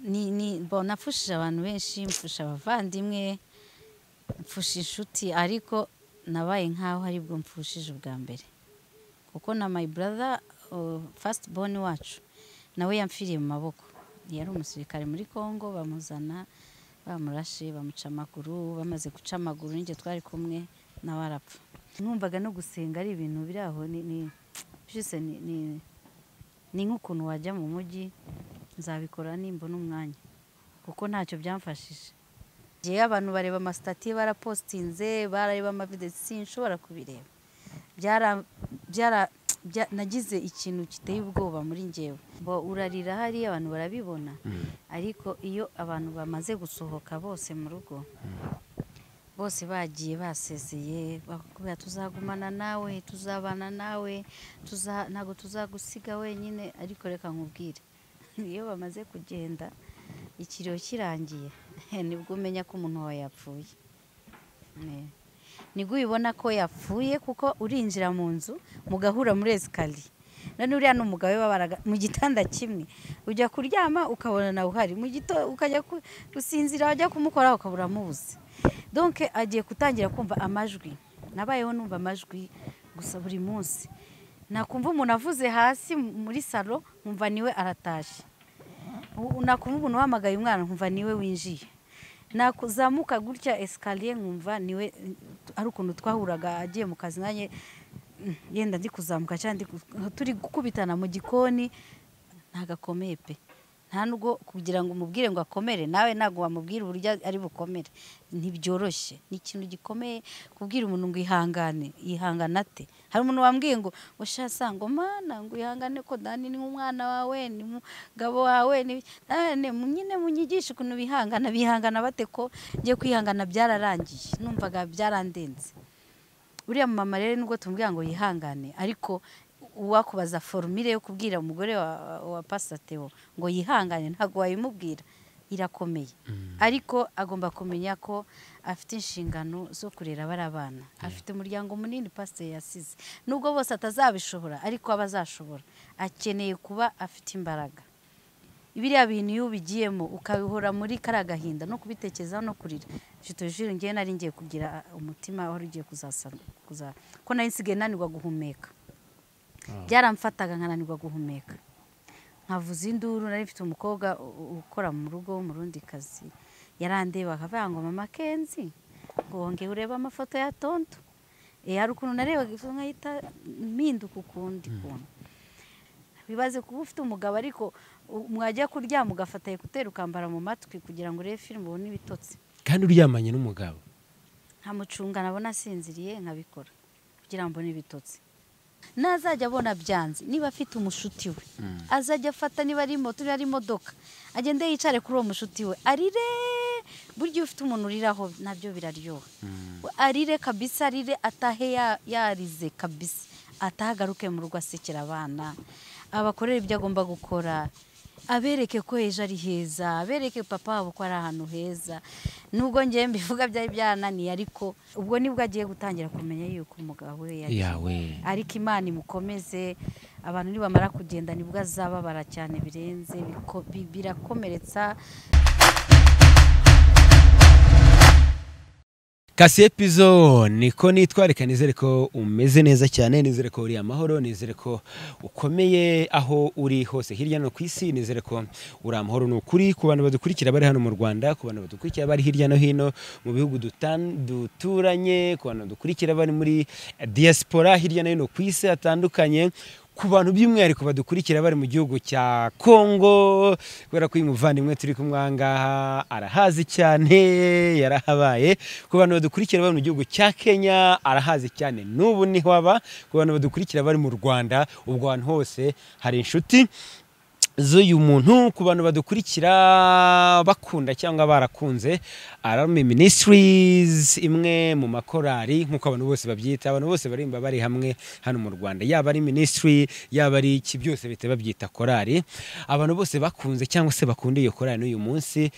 ni ni mbona mfusha abantu benshi mfusha abavandimwe mfusha inshuti ariko nabaye nkaho aribwo mfushije ubwa mbere kuko na my brother uh, first born wacu nawe yamfiriye mu maboko yari umusirikare muri Congo bamuzana bamurashe bamuca amaguru bamaze guca amaguru n'injye twari kumwe nawe arapfa numvaga no gusenga ari ibintu biri aho ni ni byose ni ni ni nk'ukuntu wajya mu mujyi nzabikora nimbona umwanya kuko ntacyo byamfashije ngewe abantu bareba amasitati barapositinze barareba amavidesi sinshobora kubireba byara byara bya- nagize ikintu giteye ubwoba muri ngewe bo urarira hariya abantu barabibona ariko iyo abantu bamaze gusohoka bose mu rugo bose bagiye basezeye bakubwira tuzagumana nawe tuzabana nawe tuza ntabwo tuzagusiga wenyine ariko reka nkubwire iyo bamaze kugenda ikiriyo kirangiye nibwo umenya ko umuntu wawe yapfuye Eh. nibwo ubibona ko yapfuye kuko urinjira mu nzu mugahura muri esikariye none uriya ni umugabo we babaraga mu gitanda kimwe ujya kuryama ukabona nawe uhari mu gito ukajya ku- gusinzira wajya kumukoraho ukabura amubuze donke agiye gutangira kumva amajwi nabayeho numva amajwi gusa buri munsi nakumva umuntu avuze hasi muri salo nkumva niwe aratashye U- nakumva umuntu uhamagaye umwana nkumva niwe winjiye nakuzamuka gutya esikariye nkumva niwe hari ukuntu twahuraga agiye mu kazi nanjye mm, yenda ndi kuzamuka cyangwa ndi ku- turi gukubitana mu gikoni ntago akomeye pe nta nubwo kugira ngo umubwire ngo akomere nawe ntabwo wamubwira uburyo ari bukomere ntibyoroshye ni ikintu gikomeye kubwira umuntu ngo ihangane yihangana ate hari umuntu wambwiye ngo ushasanga mana ngo ihangane ko dani ni umwana wawe ni umugabo wawe ni Dani, mu- nyine munyigishe ukuntu bihangana bihangana bate ko ngiye kwihangana byararangiye numvaga byarandenze uriya mama rero nubwo tumubwira ngo yihangane ariko uwakubaza forumire yo kubwira umugore wa, wa pasateo ngo yihangane ntabwo wayimubwira irakomeye ariko agomba kumenya ko afite inshingano zo kurera bari abana afite umuryango munini pasiteri yasize nubwo bose atazabishobora ariko aba azashobora akeneye kuba afite imbaraga biriya bintu iyo ubigiyemo ukabihora muri kariya gahinda no kubitekerezaho no kurira jito jiro ngewe nari ngiye kugira umutima wari ugiye kuzasana kuza- ko nari nsigaye nanirwa guhumeka byaramfataga nkananirwa guhumeka nkavuza induru nari mfite umukobwa u- u- ukora mu rugo w'umurundi kazi yarandeba akavuga ngo mama kenzi ngo wongeye urebe amafoto ya tonto Eh, hari ukuntu narebaga ifoto nkahita mpinduka ukundi kuntu bibaze kuba ufite umugabo ariko u- mwajya kuryama ugafata ekuteri ukambara mu matwi kugira ngo urebe filime ubone ibitotsi kandi uryamanye n'umugabo nkamucunga nabona asinziriye nkabikora kugira ngo mbone ibitotsi nazajya abona byanze niba afite umushuti we azajya afata niba ari moto niba ari imodoka agende yicare kuri uwo mushuti we arire burya iyo ufite umuntu uriraho nabyo biraryoha We arire kabisa arire atahe ya- yarize kabisa atahagaruke mu rugo asekera abana abakorere ibyo agomba gukora abereke ko ejo ari heza abereke papa wabo ko ari ahantu heza nubwo ngewe mbivuga byari byarananiye ariko ubwo nibwo agiye gutangira kumenya yuko umugabo we yagiye yawe ariko imana imukomeze abantu nibamara kugenda nibwo azababara cyane birenze biko- bi- birakomeretsa kasi epizo niko nitwareka nizere ko umeze neza cyane nizere ko uri amahoro nizere ko ukomeye aho uri hose hirya no ku isi nizere ko uri amahoro ni ukuri ku bantu badukurikira bari hano mu rwanda ku bantu badukurikira bari hirya no hino mu bihugu dutan- duturanye ku bantu badukurikira bari muri diaspora hirya no hino ku isi hatandukanye ku bantu by'umwihariko badukurikira bari mu gihugu cya Congo kubera ko uyu muvandimwe turi kumwe aha ngaha arahazi cyane yarahabaye ku bantu badukurikira bari mu gihugu cya Kenya arahazi cyane n'ubu niho aba ku bantu badukurikira bari mu Rwanda ubwo ahantu hose hari inshuti z'uyu muntu ku bantu badukurikira bakunda cyangwa barakunze ararume ministries imwe mu makorali nk'uko abantu bose babyita abantu bose barimba bari hamwe hano mu rwanda yaba ari ministry yaba ari iki byose bahita babyita korali abantu bose bakunze cyangwa se bakunda iyo korali n'uyu munsi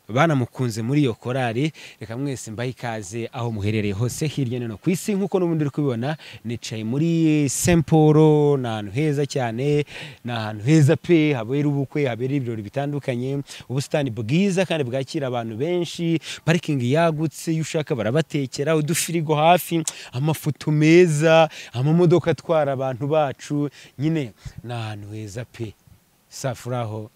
banamukunze muri iyo korari reka mwese mbahe ikaze aho muherereye hose hirya no hino ku isi nk'uko n'ubundi uri kubibona nicaye muri semporo ni ahantu heza cyane ni ahantu heza pe habera ubukwe habera ibirori bitandukanye ubusitani bwiza kandi bwakira abantu benshi parikingi yagutse iyo ushaka barabatekera udufirigo hafi amafoto meza amamodoka atwara abantu bacu nyine ni ahantu heza pe safuraho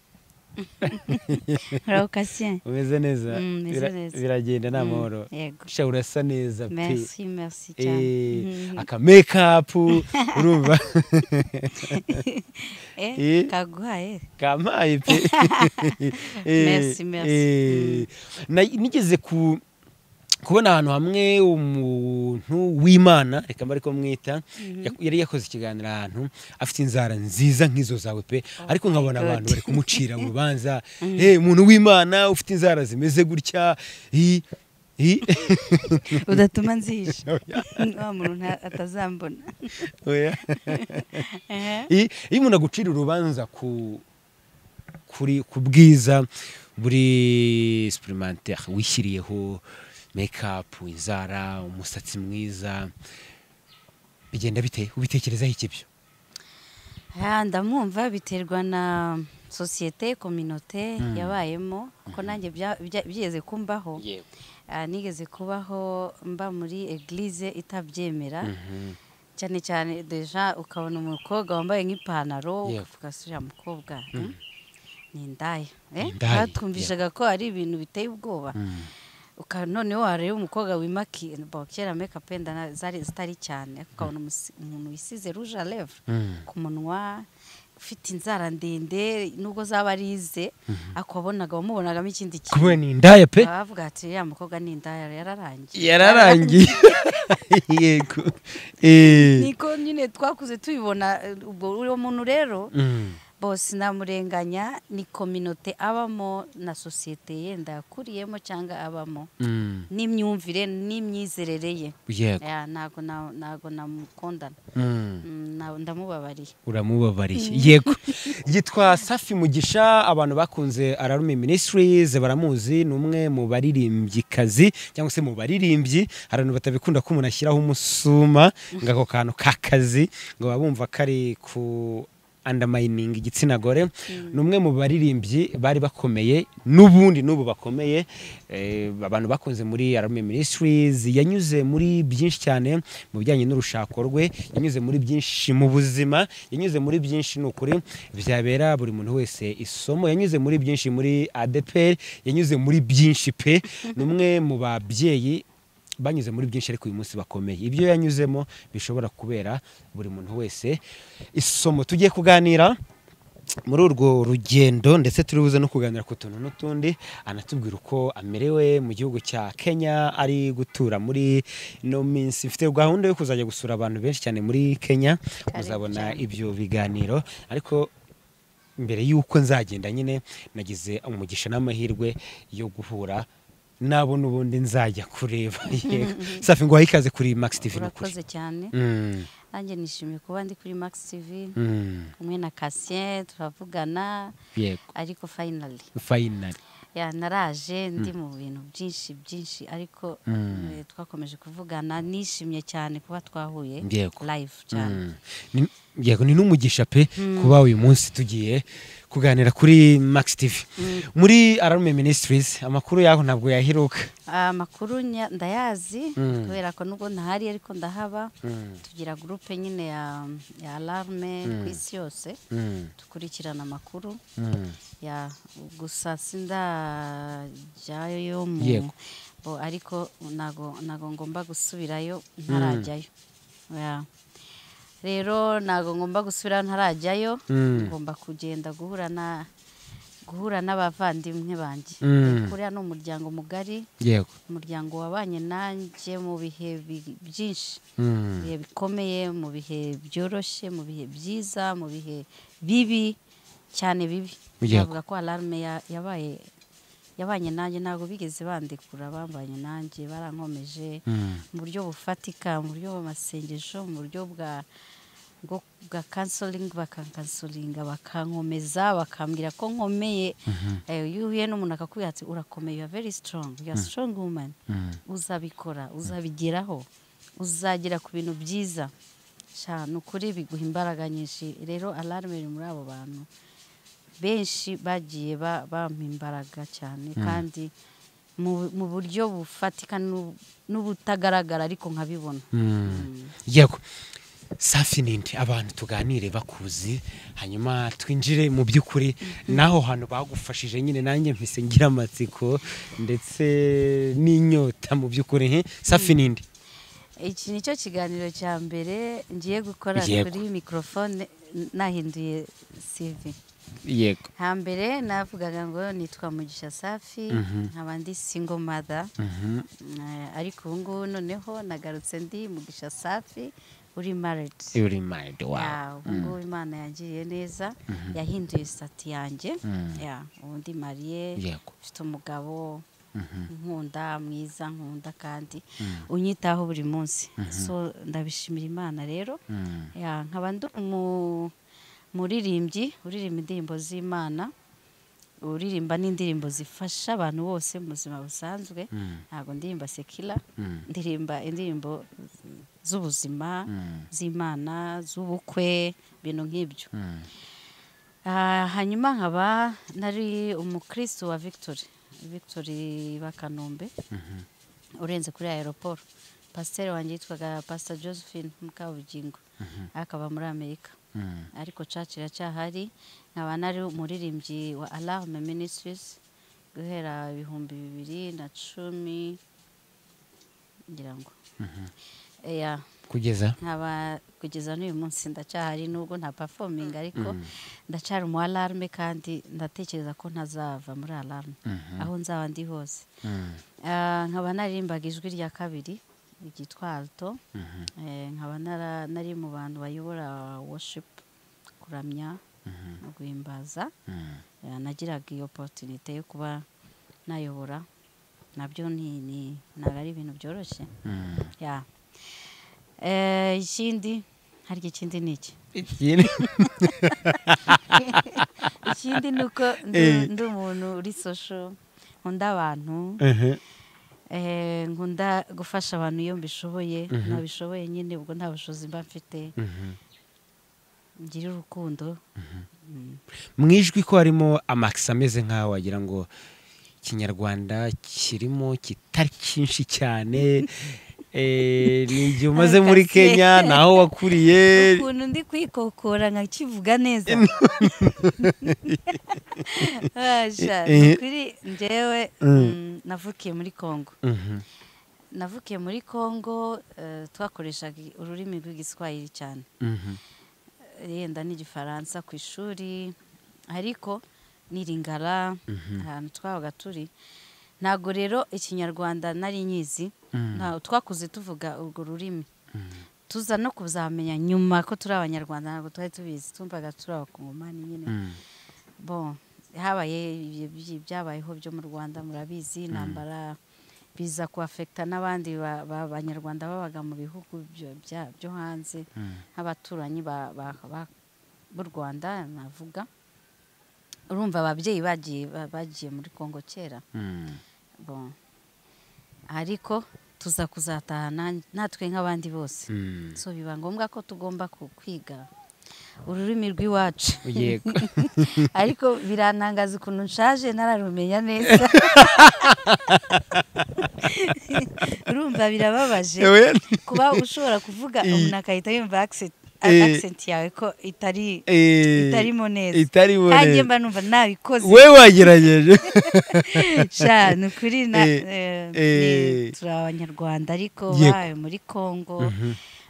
urakasiye umeze neza Mm, meze Bira- neza. biragenda nta mahoro yego sha urasa neza pe merci merci cyane Eh, Mhm. aka mekapu urumva Eh, eh. kaguhaye kamaye pe Eh, Merci, merci. eh, na- nigeze ku kubona ahantu hamwe umuntu w'imana reka mba ariko mwita yak- yari yakoze ikiganiro ahantu afite inzara nziza nk'izo zawe pe ariko nkabona God. abantu bari kumucira urubanza eh umuntu w'imana ufite inzara zimeze gutya i- i- udatuma nzihisha wa muntu nta- atazambona oya. Ehe. I- iyo umuntu agucira urubanza ku kuri ku bwiza buri superimantere wishyiriyeho mekapu inzara umusatsi mwiza bigenda bite ubitekerezaho iki byo Ah, ndamwumva biterwa na sosiyete kominote Mm. yabayemo ko nanjye bya- bya- byigeze kumbaho Ah, nigeze kubaho mba muri eglise itabyemera Mhm. cyane cyane deja ukabona umukobwa wambaye nk'ipantaro Yego. ukavuga se uriya mukobwa eh, ni indaya eh? Ni indaya, batwumvishaga ko ari ibintu biteye ubwoba Mm. uka noneho wareba umukobwa wimaki bo kera makeup wenda na- zari zitari cyane ariko ukabona umusi- umuntu wisize rouge à lèvres Mm. ku munwa ufite inzara ndende nubwo zaba arize ariko wabonaga wamubonagamo ikindi kuba ni indaya pe Baba bavuga ati uriya mukobwa ni indaya yararangiye yararangiye yego Eh. niko nyine twakuze tubibona eh, ubwo uwo muntu rero Mm. bose namurenganya ni kominote abamo na sosiyete yenda yakuriyemo cyangwa abamo Mm. n'imyumvire n'imyizerere ye yego Ya, ntago na- ntago namukundana Mm. Mm, na- ndamubabariye uramubabariye yego yitwa safi mugisha abantu bakunze ararume ministries baramuzi ni umwe mu baririmbyikazi cyangwa se mu baririmbyi hari abantu batabikunda ko umuntu ashyiraho umusuma ngo ako kantu k'akazi ngo baba bumva kari ku andamayininga igitsina gore ni umwe mu baririmbyi bari bakomeye n'ubundi n'ubu bakomeye eh, abantu bakunze muri ararume ministries yanyuze muri byinshi cyane mu bijyanye n'urushako rwe yanyuze muri byinshi mu buzima yanyuze muri byinshi ni ukuri byabera buri muntu wese isomo yanyuze muri byinshi muri adeperi yanyuze muri byinshi pe ni umwe mu babyeyi banyuze muri byinshi ariko uyu munsi bakomeye ibyo yanyuzemo bishobora kubera buri muntu wese isomo tugiye kuganira muri urwo rugendo ndetse turibuze no kuganira ku tuntu n'utundi anatubwira uko amerewe mu gihugu cya kenya ari gutura muri ino minsi mfite gahunda yo kuzajya gusura abantu benshi cyane muri kenya Karibu muzabona cyane. ibyo biganiro ariko mbere y'uko nzagenda nyine nagize umugisha n'amahirwe yo guhura nabo n'ubundi nzajya kureba yego safi ngo ikaze kuri max tv ni ukuri urakoze cyane Mm, nanjye nishimiye kuba ndi kuri max tv mm, kumwe na kasien turavugana yego ariko finally fayinari ya naraje ndi mu bintu byinshi byinshi ariko Mm. eh, twakomeje kuvugana nishimye cyane kuba twahuye Yego. live cyane Mm. Ni- yego ni n'umugisha pe kuba uyu munsi tugiye kuganira kuri max tv muri ararume ministries amakuru yaho ntabwo yahiruka amakuru nya- ndayazi Mm. kubera ko nubwo ntahari ariko ndahaba Mm, tugira gurupe nyine ya, ya alarme ku isi yose mm, dukurikirana amakuru mm. ya gusa sindajyayo mu Yego. bo ariko nago nago ngomba gusubirayo ntarajyayo Ya. rero nago ngomba gusubirayo ntarajyayo Mm. ngomba kugenda guhura na guhura n'abavandimwe banjye Mm. kuriya ni umuryango mugari yego umuryango wabanye nanjye mu bihe bi- byinshi mu Mm, bihe bikomeye mu bihe byoroshye mu bihe byiza mu bihe bibi cyane bibi Yego. navuga ko alarme ya- yabaye yabanye nanjye ntabwo bigeze bandekura bambanye nanjye barankomeje mm, mu buryo bufatika mu buryo bw'amasengesho mu buryo bwa bwo bwa kansoringi bakakansoringa bakankomeza bakambwira ko nkomeye Eh, iyo uhuye n'umuntu akakubwira ati urakomeye yuwa veri sitorongi yuwa sitorongi wumani uzabikora uzabigeraho uzagera ku bintu byiza Sha, ni ukuri biguha imbaraga nyinshi rero alarme iri muri abo bantu benshi bagiye ba- bampa imbaraga cyane kandi mu mu buryo bufatika n'u- n'ubutagaragara ariko nkabibona yego safi ninde abantu tuganire bakuzi hanyuma twinjire mu by'ukuri n'aho hantu bagufashije nyine nanjye mpise ngira amatsiko ndetse n'inyota mu by'ukuri he? safi ninde iki nicyo kiganiro cya mbere ngiye gukora Yego. kuri mikorofone nahinduye sivi yego hambere navugaga ngo nitwa mugisha safi nkaba ndi single mother Eh, ariko ubu ngubu noneho nagarutse ndi mugisha safi uri married uri maridi ya ubu ngubu imana yangiriye neza yahinduye sitati yanjye ya ubu ndi mariye yego mfite umugabo nkunda mwiza nkunda kandi unyitaho buri munsi so ndabishimira imana rero ya nkaba ndi umu- umuririmbyi uririmba indirimbo z'imana uririmba n'indirimbo zifasha abantu bose mu buzima busanzwe ntabwo ndirimba sekila ndirimba indirimbo z'ubuzima z'imana z'ubukwe ibintu nk'ibyo Ah, hanyuma nkaba nari umukristo wa victory victory bakanombe urenze kuri aeroport pasiteri wanjye yitwaga pasita josephine mukabugingo akaba muri amerika ariko church iracyahari nkaba nari umuririmbyi wa alarme ministries guhera ibihumbi bibiri na cumi ngira ngo Eya, kugeza nkaba kugeza n'uyu munsi ndacyahari nubwo nta performing ariko ndacyari mu alarme kandi ndatekereza ko ntazava muri alarme aho nzaba ndi hose Ah, nkaba naririmbaga ijwi rya kabiri ryitwa alto Eh, nkaba nara- nari mu bantu bayobora worship kuramya no guhimbaza Eh, nagiraga iyo opportunity yo kuba nayobora nabyo ni- ni- ntabwo ari ibintu byoroshye ya Eh, ikindi harya ikindi ni iki ikindi ni uko ndi Eh. ndi umuntu uri social nkunda abantu Ehe. Eh, nkunda gufasha abantu iyo mbishoboye ntabishoboye nyine ubwo nta bushobozi mba mfite ngira urukundo Mm. mu ijwi ko harimo amakisi ameze nk'aho wagira ngo ikinyarwanda kirimo kitari cyinshi cyane Eh, ni igihe umaze muri Akase. kenya ni aho wakuriye ukuntu ndi kwikokora nkakivuga neza Asha, Eh, eh. kuri njyewe mm, navukiye muri kongo Mhm. navukiye muri kongo eh, twakoreshaga ururimi rw'igiswahili cyane Mhm. yenda n'igifaransa ku ishuri ariko n'iringara ahantu twabaga turi ntabwo rero ikinyarwanda nari nyizi nta- twakuze tuvuga urwo rurimi tuza no kuzamenya nyuma ko turi abanyarwanda ntabwo twari tubizi tumvaga turi abakongomani nyine Mm. bon habaye ibyo byi- byabayeho byo mu rwanda murabizi intambara biza kuafekita n'abandi ba- ba- banyarwanda babaga mu bihugu byo- bya- byo hanze nk'abaturanyi ba- ba- ba- b'u rwanda navuga urumva ababyeyi bagiye ba- bagiye muri kongo kera Mm. bon ariko tuza kuzataha nan- natwe nk'abandi bose Mm. so biba ngombwa ko tugomba ku- kwiga ururimi rw'iwacu yego ariko birantangaza ukuntu nshaje ntararumenya neza urumva birababaje kuba ushobora kuvuga I- umuntu agahita yumva accent Eh. accent yawe ko itari Eh, itarimo neza itarimo nkanjye neza. mba numva nabikoze we wagerageje sha ni ukuri na Eh, eh, eh. ni- turi abanyarwanda ariko Yego. bawe muri kongo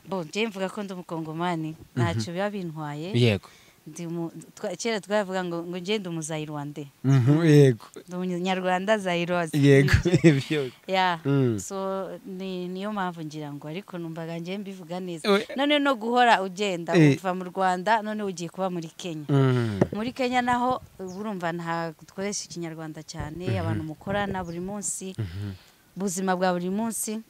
bo njye mvuga ko ndi umukongomani ntacyo biba bintwaye yego Ndi umu- twa- kera twavuga ngo ngo ngende umuzayirwande Mhm, yego ndi umunyarwanda zayiroze yego ibyo ya Mm. so ni niyo mpamvu ngira ngo ariko numvaga njye mbivuga neza We- none no guhora ugenda Eh. uva mu rwanda none ugiye kuba muri kenya Mm. muri kenya naho urumva nta dukoresha ikinyarwanda cyane abantu mukorana buri munsi ubuzima bwa buri munsi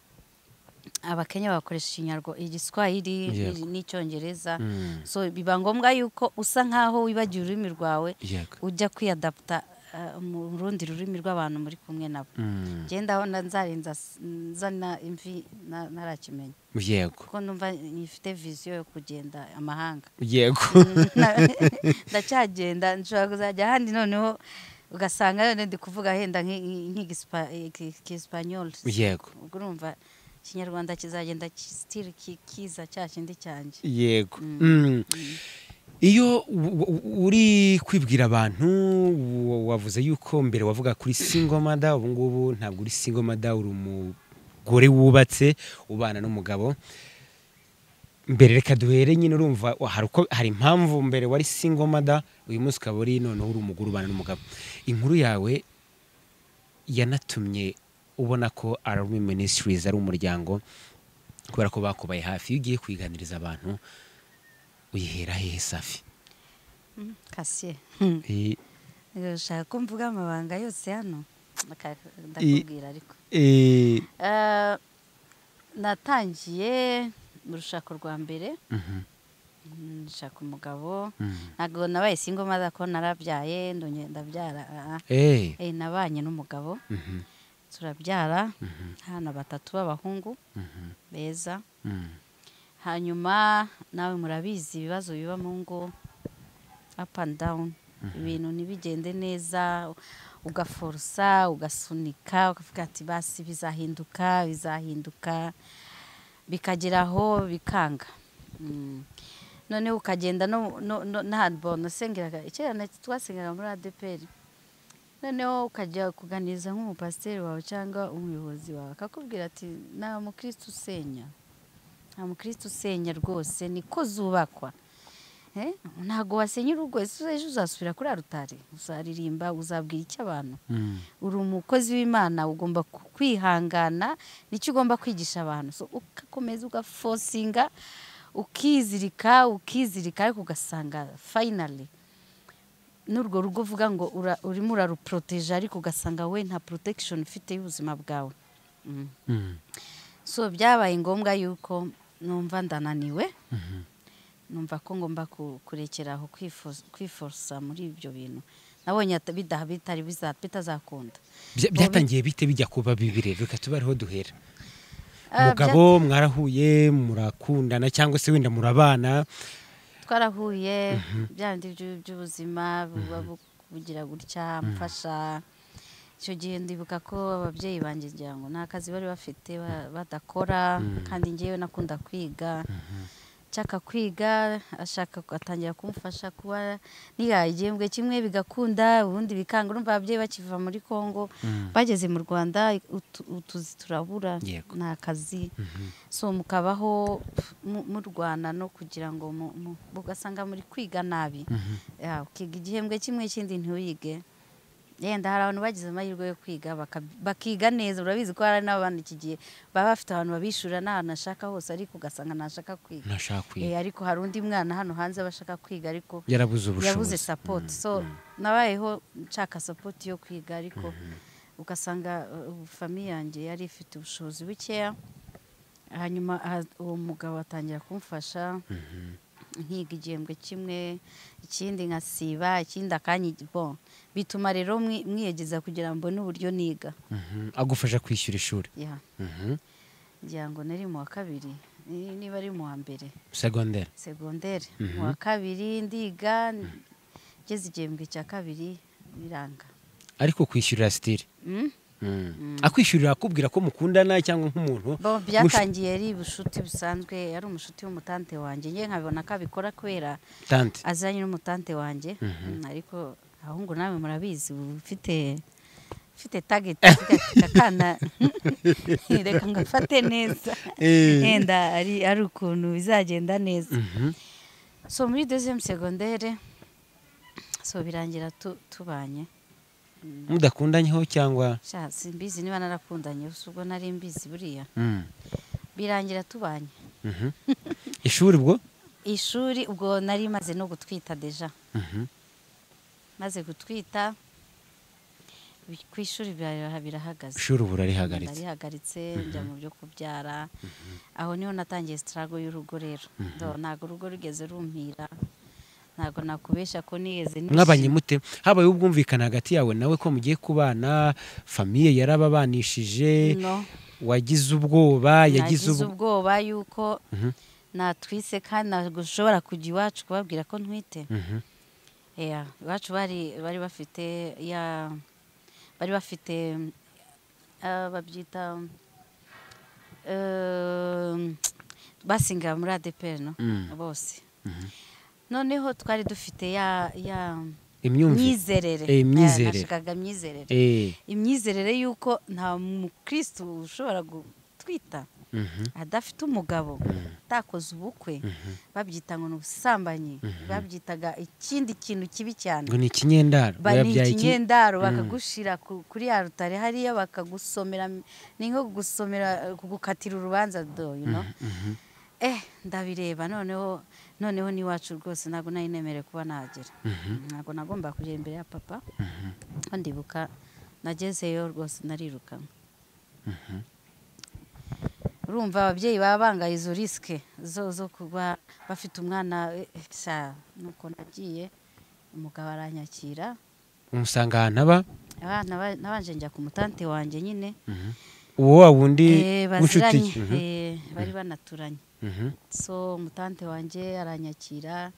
abakenya bakoresha ikinyarwa igiswahili Yego. n'icyongereza Mm. so biba ngombwa yuko usa nk'aho wibagiwe ururimi rwawe Yego. ujya kwiyadaputa eh, mu rundi rurimi rw'abantu muri kumwe nabo Mm. genda aho nda- nzarinza s- nzana imvi na- ntarakimenya Yego. kuko numva nyifite viziyo yo kugenda amahanga Yego. Na- ndacyagenda nshobora kuzajya ahandi noneho ugasanga none ndi kuvuga henda nk'igisipanyoli Yego. ubwo urumva ikinyarwanda kizagenda ki- still ki- kiza cya kindi cyanjye Yego. Mm. Iyo u- u- uri kwibwira abantu wa- wavuze yuko mbere wavuga kuri singomada ubu ngubu ntabwo uri singomada uri umugore wubatse ubana n'umugabo mbere reka duhere nyine urumva wa- hari uko hari impamvu mbere wari singomada uyu munsi ukaba uri noneho uri umugore ubana n'umugabo inkuru yawe yanatumye ubona ko Arumi Ministries ari umuryango kubera ko bakubaye hafi iyo ugiye kwiganiriza abantu uyihera hehe safi Mm, kasiye I- ushaka ko mvuga amabanga yose hano Reka ndakubwira ariko i- Eh, natangiye mu rushako rwa mbere Mhm, Mm, nshaka umugabo mhm. ntabwo nabaye singo maze ko narabyyaye ndongera ndabyara ah, ah. Eh, Eh, nabanye n'umugabo mhm, turabyara mhm, hano batatu b'abahungu mhm, beza mhm. hanyuma nawe murabizi ibibazo biba mu ngo up and down ibintu ntibigende neza ugaforusa ugasunika ukavuga ati basi bizahinduka bizahinduka bikagera aho bikanga Mm. noneho ukagenda no no- no- n'ahantu bonasengeraga kera na- twasengeraga muri adeperi noneho ukajya kuganiriza nk'umupasiteri wawe cyangwa umuyobozi wawe akakubwira ati nta mukristo usenya nta mukristo usenya rwose niko zubakwa Eh, ntabwo wasenya urugo ese ejo uzasubira kuri arutari uzaririmba uzabwira icyo abantu Mm, uri umukozi w'imana ugomba ku- kwihangana nicyo ugomba kwigisha abantu So, ugakomeza ugafosinga ukizirika ukizirika ariko ugasanga fayinari n'urwo rugo uvuga ngo ura- urimo uraruporoteje ariko ugasanga we nta porotekishoni ufite y'ubuzima bwawe Mm. mm, so byabaye ngombwa yuko numva ndananiwe mhm. numva ko ngomba ku- kurekera aho kwifos- kwiforosa muri ibyo bintu nabonye ata- bida- bitari biza- bitazakunda Bya- byatangiye bite bijya kuba bibiri reka tube ariho duhera Ah, umugabo mwarahuye murakundana cyangwa se wenda murabana bya- twarahuye byandi by'ubuzima buba bu- bugira gutya mfasha icyo gihe ndibuka ko ababyeyi banjye ngira ngo nta kazi bari bafite ba- badakora kandi ngewe nakunda kwiga nshaka kwiga ashaka atangira kumufasha kuba nihaye igihembwe kimwe bigakunda ubundi bikanga urumva ababyeyi bakiva muri congo bageze mu rwanda utu- utuzi turabura Yego. nta kazi so mukabaho mu- murwana no kugira ngo mu- mu- ugasanga muri kwiga nabi Ya, ukiga igihembwe kimwe ikindi ntuyige yenda hari abantu bagize amahirwe yo kwiga baka- bakiga neza urabizi ko hari n'abantu iki gihe baba bafite abantu babishura n'ahantu ashaka hose ariko ugasanga ntashaka kwiga ntashaka Eh, kwiga ariko hari undi mwana hano hanze aba ashaka kwiga ariko yarabuze yabuze ubushobozi sapoti so nabayeho nshaka sapoti yo kwiga ariko ugasanga uh, famiye yanjye yari ifite ubushobozi bukeya hanyuma aha- uwo mugabo atangira kumfasha nkiga igihembwe kimwe ikindi nkasiba ikindi akanya bon bituma rero mwi- mwiyegeza kugira ngo mbone uburyo niga Mhm, agufasha kwishyura ishuri ya Mhm. ngira ngo nari mu wa kabiri ni- niba ari mu wa mbere segonderi segonderi Mhm. mu wa kabiri ndiga ngeze igihembwe cya kabiri biranga ariko kwishyurira sitiri Mm? Mm. akwishyurira akubwira ko mukundana cyangwa nk'umuntu Bo ush- byatangiye ari ubushuti busanzwe yari umushuti w'umutante wanjye nge nkabibona ko abikora kubera tante azanye n'umutante wanjye Mm, ariko ahahungu nawe murabizi uba ufite ufite tageti akana reka ngafate neza Eh. yenda ari ari ukuntu bizagenda neza Mhm. so muri deuxième secondaire so birangira tu- tubanye mudakundanyeho cyangwa sha simbizi niba narakundanye gusa ubwo nari mbizi buriya Mm. birangira tubanye Mhm. ishuri ubwo ishuri ubwo nari maze no gutwita deja Mhm. maze gutwita bi- ku ishuri bira- birahagaze ishuri ubu urarihagaritse narihagaritse njya mu byo kubyara aho niho natangiye sitarago y'urugo rero Do- ntabwo urugo rugeze rumpira ntabwo nakubeshya ko nigeze mwabanye nishima. mute habaye ubwumvikane hagati yawe nawe ko mugiye kubana famiye yarababanishije No. wagize ubwoba yagize nagize ubwo ubwoba yuko natwise kandi ntabwo ushobora kujya iwacu kubabwira ko ntwite Mhm. Yeah, iwacu bari bari bafite ya bari bafite ah, babyita um, basinga muri ADPR no Mm. bose noneho twari dufite ya ya imyumvire myizerere Eh, myizerere. nashakaga myizerere Eh, imyizerere y'uko nta mukristo ushobora gutwita mhm. adafite umugabo atakoze ubukwe babyita ngo ni ubusambanyi babyitaga ikindi kintu kibi cyane ngo ni ikinyendaro Ba- ni Yabyaye iki- ikinyendaro bakagushira ku- kuri ya rutare hariya bakagusomera ni nko gusomera kugukatira urubanza do you know eh ndabireba noneho noneho n'iwacu rwose ntabwo nari nemerewe kuba nagera ntabwo nagomba kugera imbere ya papa ko ndibuka nagezeyo rwose narirukanwe urumva ababyeyi baba bangaye izo risike zo zo kuba bafite umwana eh, eh, sha nuko nagiye umugabo aranyakira umusanga ahantu aba abana ba- nabanje njya ku mutante wanjye nyine uwo wa wundi Eh, w'inshuti baziranye Mhm, eh, bari banaturanye mhm. so mutante wanjye aranyakira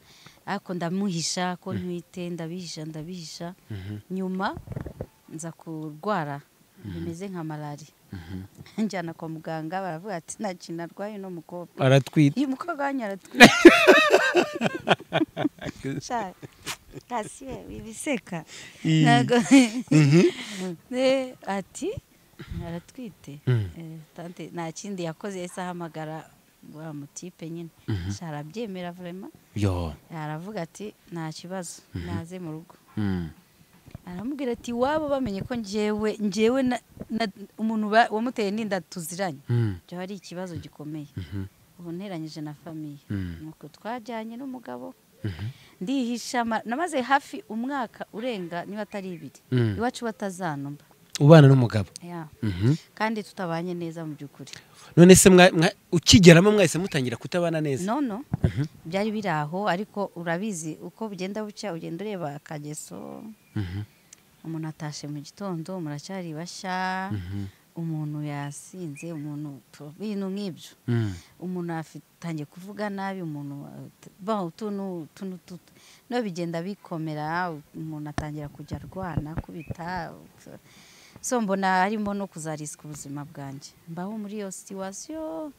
ariko ndamuhisha ko ntwite ndabihisha ndabihisha nyuma nza kurwara bimeze nka malariya njyana kwa muganga baravuga ati nta kintu arwaye uno mukobwa aratwite uyu mukobwa wanyu aratwite Sha, kasiye ibiseka Ii. ntabwo Ne, ati aratwite Mm. Eh, tante nta kindi yakoze yahise ahamagara wa mutipe nyine Sha, arabyemera vurema yo aravuga ati nta kibazo naze mu rugo Mm. aramubwira ati iwabo bamenye ko njyewe njyewe na- na- umuntu ba- wamuteye n'inda tuziranye Mm. ibyo hari ikibazo gikomeye ubu nteranyije na famiye Mm. nuko twajyanye n'umugabo ndihisha ama- namaze hafi umwaka urenga niba atari ibiri Mm. iwacu batazanumba ubana n'umugabo Ya. Mhm. kandi tutabanye neza mu by'ukuri none se mwa- mwa- ukigeramo mwahise mutangira kutabana neza nono byari biri aho ariko urabizi uko bugenda bucya ugenda ureba akageso Mhm. umuntu atashe mu gitondo muracyari bashya umuntu yasinze umuntu tu- ibintu nk'ibyo Mm. umuntu atangiye kuvuga nabi umuntu at- ba utuntu utuntu tutu no bigenda bikomera umuntu atangira kujya arwana kubita so mbona harimo no kuzariska ubuzima bwanjye mbaho muri iyo situwasiyo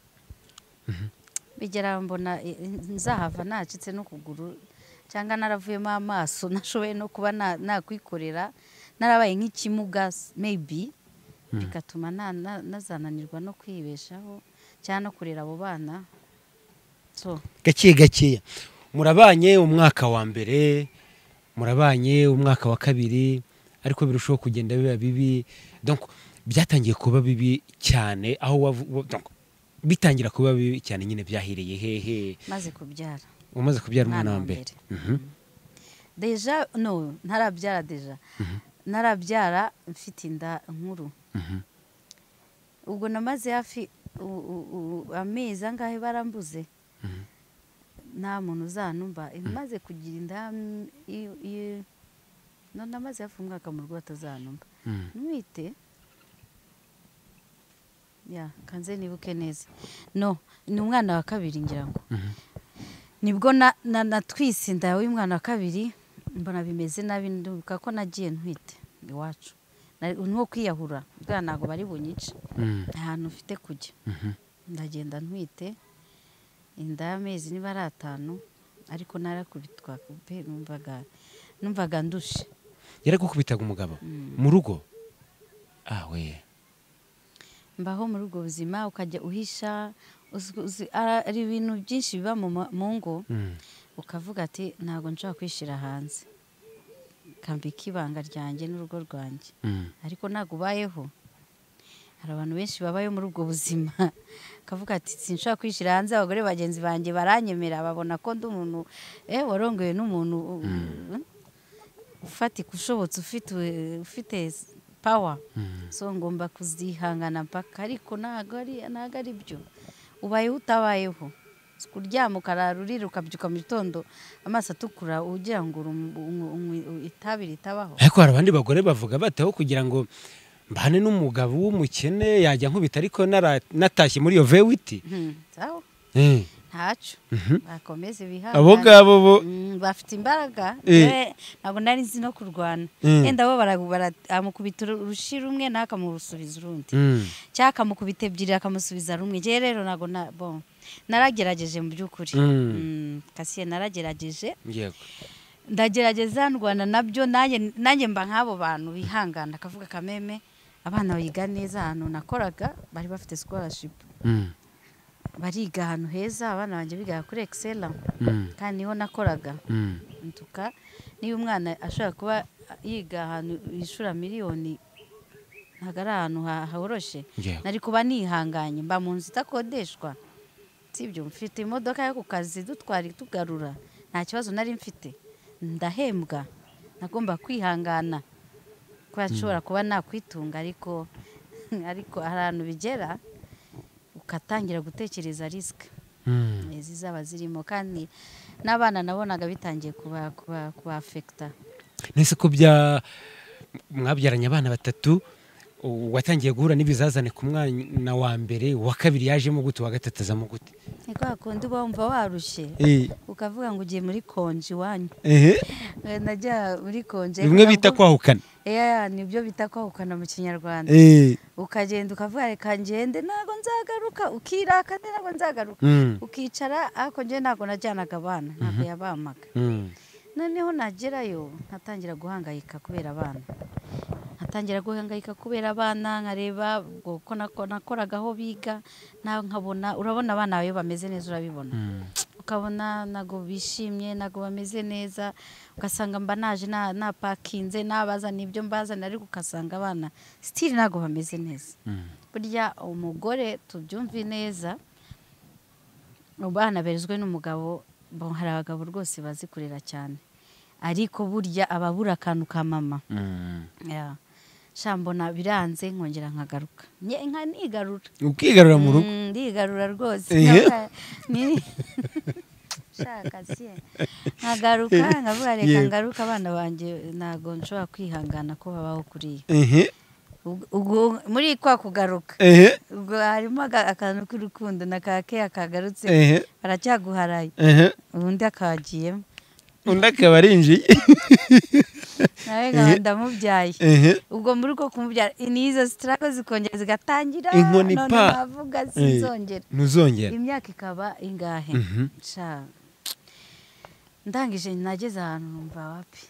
bigera mbona eh, nzahava nacitse n'ukuguru cyangwa naravuyemo amaso nashoboye no kuba na- nakwikorera narabaye nk'ikimuga s- maybe bigatuma na- na- nazananirwa no kwibeshaho cyangwa no kurera abo bana so gake gakeya murabanye umwaka wa mbere murabanye umwaka wa kabiri ariko birushaho kugenda biba bibi donc byatangiye kuba bibi cyane aho wavu- wa- donc, bitangira kuba bibi cyane nyine byahereye hehe maze kubyara umaze kubyara umwana Umwana wa wa mbere deja no ntarabyara deja ntarabyara mfite inda nkuru ubwo namaze hafi u- u- u- amezi angahe barambuze nta muntu uzanumva maze kugira inda mm, i- i- no namaze hafi umwaka mu rugo batazanumva Mhm. ntwite ya kanze nibuke neza no ni umwana wa kabiri ngira ngo nibwo na- na- natwise inda y'umwana wa kabiri mbona bimeze nabi ndibuka ko nagiye ntwite iwacu Nari- nuwo kwiyahura bwa ntabwo bari bunyice Mm. nta hantu mfite kujya ndagenda ntwite inda y'amezi niba ari atanu ariko narakubitwa pe numvaga numvaga ndushe yaragukubitaga umugabo mu rugo awe mbaho muri ubwo buzima ukajya uhisha uzi- uzi- ara- ari ibintu byinshi biba mu ma- mu ngo Mm. ukavuga ati ntabwo nshobora kwishyira hanze kambika ibanga ryanjye n'urugo rwanjye Mm. ariko ntabwo ubayeho hari abantu benshi babayo muri ubwo buzima ukavuga ati sinshobora kwishyira hanze abagore bagenzi banjye baranyemera babona ko ndi umuntu eh warongoye n'umuntu u- u- ufatika ushobotse ufite ufite pawa so ngomba kuzihangana mpaka ariko ntabwo ari ntabwo ari byo ubayeho utabayeho Si kuryama ukarara urira ukabyuka mu gitondo amaso atukura ugira ngo urum- umu- umu- itabi ritabaho ariko hari abandi bagore bavuga bataho kugira ngo mbane n'umugabo w'umukene yajya nkubita ariko nara- natashye muri iyo vewiti Hmm, sawa Eh, ntacyo Mhm. bakomeze bihangane abo ngabo bo Mm, bafite imbaraga Eh. Njyewe ntabwo nari nzi no kurwana Mm. yenda bo bara- bara- amukubita uru- urushi rumwe nawe akamurusubiza urundi Mm. cyangwa akamukubita ebyiri akamusubiza rumwe njyewe rero ntabwo na bo naragerageje mu by'ukuri Mm. Mm, kasiye naragerageje Yego. ndagerageza ndwana nabyo nanjye nanjye mba nk'abo bantu bihangana akavuga kameme abana biga neza ahantu nakoraga bari bafite scholarship Mm. bariga ahantu heza abana banjye biga kuri excella Mm. kandi niho nakoraga Mm. ntuka niba umwana ashobora kuba yiga ahantu yishura miliyoni ntabwo ari ahantu ha- horoshe Yego. nari kuba nihanganye mba mu nzu itakodeshwa sibyo mfite imodoka yo ku kazi dutwara itugarura nta kibazo nari mfite ndahembwa nagomba kwihangana kuba nshobora kuba nakwitunga ariko ariko hari ahantu bigera ugatangira gutekereza risike Mm. Eh, zizaba zirimo kandi n'abana nabonaga bitangiye kuba kuba kuba afekita nese ko bya mwabyaranye abana batatu u- watangiye guhura n'ibizazane ku mwana wa mbere uwa kabiri yajemo gute uwa gatatu azamo gute ni kwa kundi uba wumva warushye Eh, ukavuga ngo ugiye muri konji iwanyu ehe, Eh, najya muri konji bimwe bita kwahukana kwahukana nibyo bita kwahukana mu kinyarwanda Eh, ukagenda ukavuga reka ngende ntabwo nzagaruka ukirakane ntabwo nzagaruka mm, ukicara ariko njye ntabwo najyanaga abana ntabwo yabamaga mm, noneho nagerayo nkatangira guhangayika kubera abana nkatangira guhangayika kubera abana nkareba ubwo ko nako- nakoraga aho biga na nkabona urabona abana bawe bameze neza urabibona mm. ukabona ntabwo bishimye ntabwo bameze neza ugasanga mba naje na- napakinze nabazana ibyo mbazana ariko ugasanga abana sitiri ntabwo bameze neza Mm. burya umugore tubyumve neza abana berezwe n'umugabo bo hari abagabo rwose bazi kurera cyane ariko burya aba abura akantu ka mama Mm. Ya. sha mbona biranze nkongera nkagaruka Nye- nka nigarura ukigarura mu rugo Mm, ndigarura rwose Ehe. Nkavuga- ni- shaka siye nkagaruka nkavuga reka Yego. ngaruka abana banjye ntabwo nshobora kwihangana ko babaho kuriya Ehe, Ubwo- ubwo- muri kwa kugaruka ehe, ubwo harimo aga- akantu k'urukundo na ka keya kagarutse ehe, baracyaguharaye ehe. ubundi akagiyemo undi akaba arinjiye nawe nkaba ndamubyaye Ehe. ubwo muri uko kumubyara n'izo sitarako zikongera zigatangira Inkoni none pa. navuga sinzongera ntuzongera imyaka ikaba ingahe Mhm. Sha. ndangije nageze ahantu numva wapi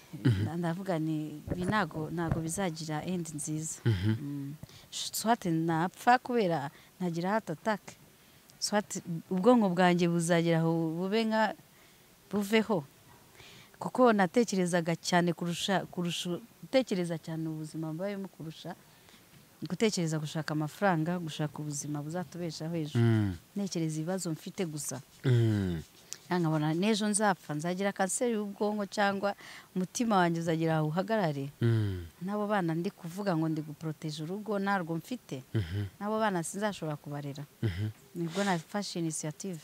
ndavuga ni ibi ntago ntago bizagira endi nziza Mhm. Mm. swate napfa kubera ntagira hato atake swate ubwonko bwanjye buzagera aho bube nka buveho kuko natekerezaga cyane kurusha kurusha gutekereza cyane ubuzima mbayemo kurusha gutekereza gushaka amafaranga gushaka ubuzima buzatubeshaho hejuru Mm, ntekereza ibibazo mfite gusa mm, Cyangwa nkabona n'ejo nzapfa nzagira kanseri y'ubwonko cyangwa umutima wanjye uzagira aho uhagarare mm, n'abo bana ndi kuvuga ngo ndi guporoteje urugo ntarwo mfite mhm, n'abo bana sinzashobora kubarera mhm. nibwo nafashe inisiyative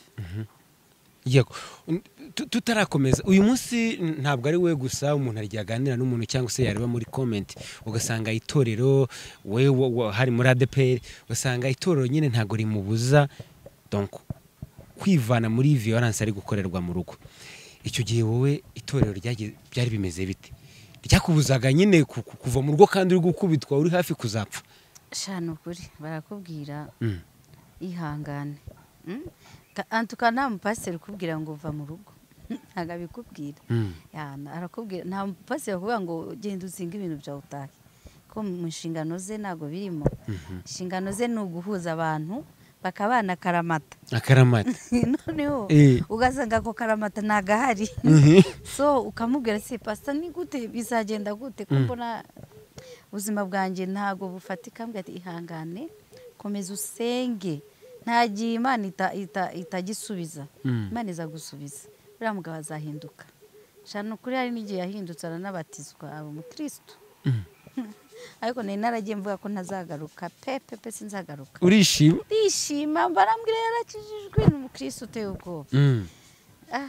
yego Un- tu- tutarakomeza uyu munsi n- ntabwo ari we gusa umuntu aryaganira n'umuntu cyangwa se yareba muri comment ugasanga itorero we wa- wa- hari muri adeperi ugasanga itorero nyine ntabwo rimubuza donc kwivana muri violence ari gukorerwa mu rugo icyo gihe wowe itorero ryagiye- byari bimeze bite ryakubuzaga nyine ku- ku- kuva mu rugo kandi uri gukubitwa uri hafi kuzapfa shana ukuri barakubwira Mm, ihangane Mm? Ka- antuka nta mupasiteri ukubwira ngo uva mu rugo ntabwo abikubwira mm, Ya, na- arakubwira nta mupasiteri akubwira ngo genda utsinge ibintu byawe utahe ko mu nshingano ze ntabwo birimo mhm. inshingano ze ni uguhuza abantu bakaba banakaramata akaramata noneho Eh. ugasanga ako karamata ntabwo ahari Mhm. so ukamubwira se pasita ni gute bizagenda gute ko Mm. mbona ubuzima bwanjye ntabwo bufatika mbwira ati ihangane komeza usenge nta gihe imana ita- ita- itagisubiza Mm. imana iza gusubiza uriya mugabo azahinduka shana ukuri hari n'igihe yahindutse aranabatizwa aba umukirisitu Mm. ariko nari naragiye mvuga ko ntazagaruka pe pe pe sinzagaruka urishima ndishima barambwira yarakijijwe ni umukirisitu uteye ubwoba Mm. Ah,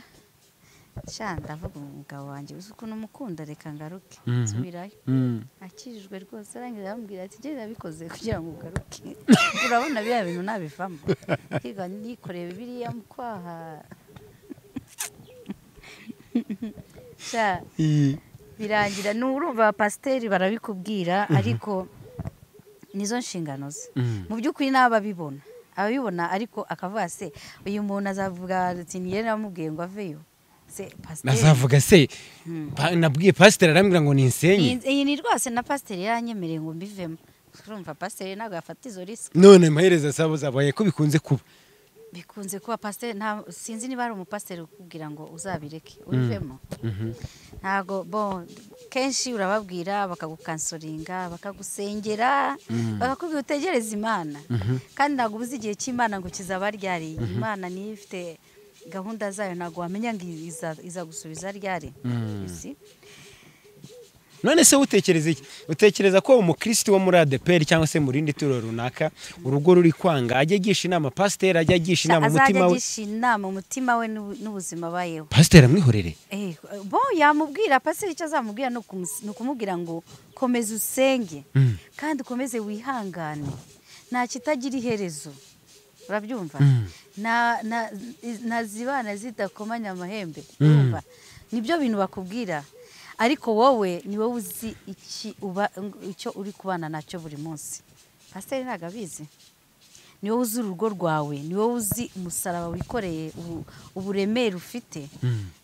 sha ndavuga umugabo wanjye uzi ukuntu umukunda reka ngaruke Mhm. nsubirayo Mm. akijijwe rwose arangiza arambwira ati genda yabikoze kugira ngo ugaruke urabona biriya bintu nabivamo hirwa yikoreye biriya mu kwaha sha I- birangira ni urumva abapasiteri barabikubwira ariko nizo nshingano ze Mm. mu by'ukuri ni ababibona ababibona ariko akavuga se uyu muntu azavuga ati niyo namubwiye ngo aveyo se pasiteri nazavuga se Mm. pa- nabwiye pasiteri arambwira ngo ninsenye iyi iyi ni rwose na pasiteri yaranyemereye ngo mbivemo urumva pasiteri ntabwo yafata izo risiki none amaherezo asaba zabaye ko bikunze kuba bikunze kuba pasiteri nta sinzi niba hari umupasiteri ukubwira ngo uzabireke ubivemo Mhm. ntabwo bo kenshi urababwira bakagukansoringa bakagusengera bakakubwira utegereze imana kandi ntabwo ubuze igihe cy'imana ngo kizaba ryari imana niyo ifite gahunda zayo ntabwo wamenya ngo iza- iza gusubiza ryari Mm. uzi? none se utekereza iki utekereza ko umukirisitu wo muri adeperi cyangwa se mu rindi turo runaka urugo ruri kwanga ajya agisha inama pasiteri ajya agisha inama azajya umutima we agisha inama umutima we n'ubu- n'ubuzima abayeho pasiteri amwihorere Eh, bo yamubwira pasiteri icyo azamubwira ni ukumus- ni ukumubwira ngo komeza usenge Mm. kandi ukomeze wihangane nta kitagira iherezo urabyumva Mm. Na- na- ntazibana zidakomanya amahembe urumva nibyo bintu bakubwira ariko wowe ni wowe uzi iki uba- icyo uri kubana nacyo buri munsi pasiteri ntabwo abizi ni wowe uzi urugo rwawe ni wowe uzi umusaraba wikoreye ubu- uburemere ufite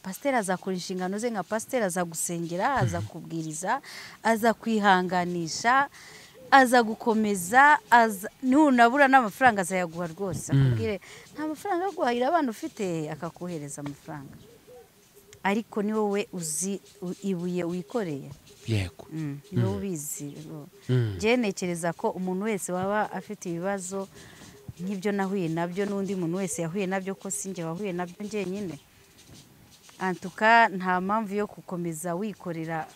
pasiteri azakora inshingano ze nka pasiteri azagusengera azakubwiriza azakwihanganisha aza gukomeza aza- nunabura n'amafaranga azayaguha rwose akubwire nta mafaranga yo guhahira abana ufite akakohereza amafaranga ariko ni wowe uzi u- ibuye wikoreye yego Mm, ni wowe ubizi rero. Mm. Njyewe ntekereza ko umuntu wese waba afite ibibazo nk'ibyo nahuye nabyo n'undi muntu wese yahuye nabyo ko sinjye wahuye nabyo njyenyine antuka nta mpamvu yo gukomeza wikorera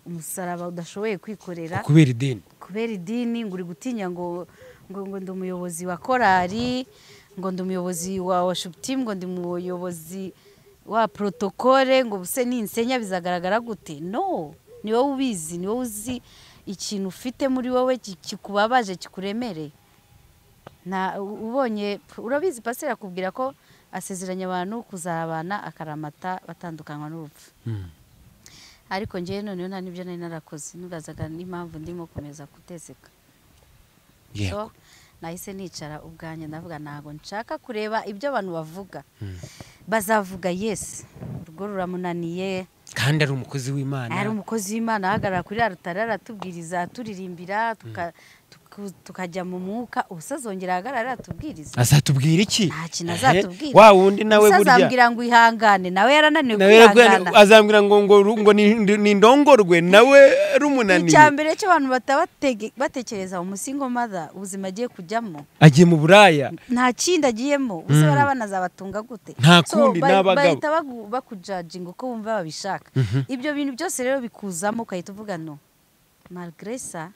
umusaraba udashoboye kwikorera kubera ideni kubera idini ngo uri gutinya ngo ngo ngo ndi umuyobozi wa korali ngo ndi umuyobozi wa washuputimu ngo ndi umuyobozi wa protokole ngo buse n'insenya bizagaragara gute no ni wowe ubizi ni wowe uzi ikintu ufite muri wowe ki- kikubabaje kikuremereye na u- ubonye urabizi pasiteri akubwira ko asezeranya abantu kuzabana akaramata batandukanywa n'urupfu Mm. ariko ngewe noneho nta n'ibyo nari narakoze nurazaga n'impamvu ndimo komeza gutezeka so yego nahise nicara ubwanjye ndavuga ntabwo nshaka kureba ibyo abantu bavuga bazavuga yesi urugo ruramunaniye kandi ari umukozi w'imana ari umukozi w'imana ahagarara kuri rarutare aratubwiriza aturirimbira tuka- tuku- tukajya mu mwuka ubuse azongera ahagarare aratubwiriza azatubwira iki nta kintu Eh, azatubwira wa wundi nawe Ubuse burya azambwira ngo ihangane nawe yarananiwe nawe kwihangana azambwira ngo ngo ru- ngo ni- ni- nindongorwe nawe icya rumunaniye mbere cyo abantu bataba batege- batekereza umusingo mother ubuzima agiye kujyamo agiye mu buraya nta kindi agiyemo uzi bari abana zabatunga gute Nta So, kundi, ba- ni abagabo. bahita bagu- bakujajinga uko bumva babishaka ibyo bintu byose rero bikuzamo ugahita uvuga no malgré ça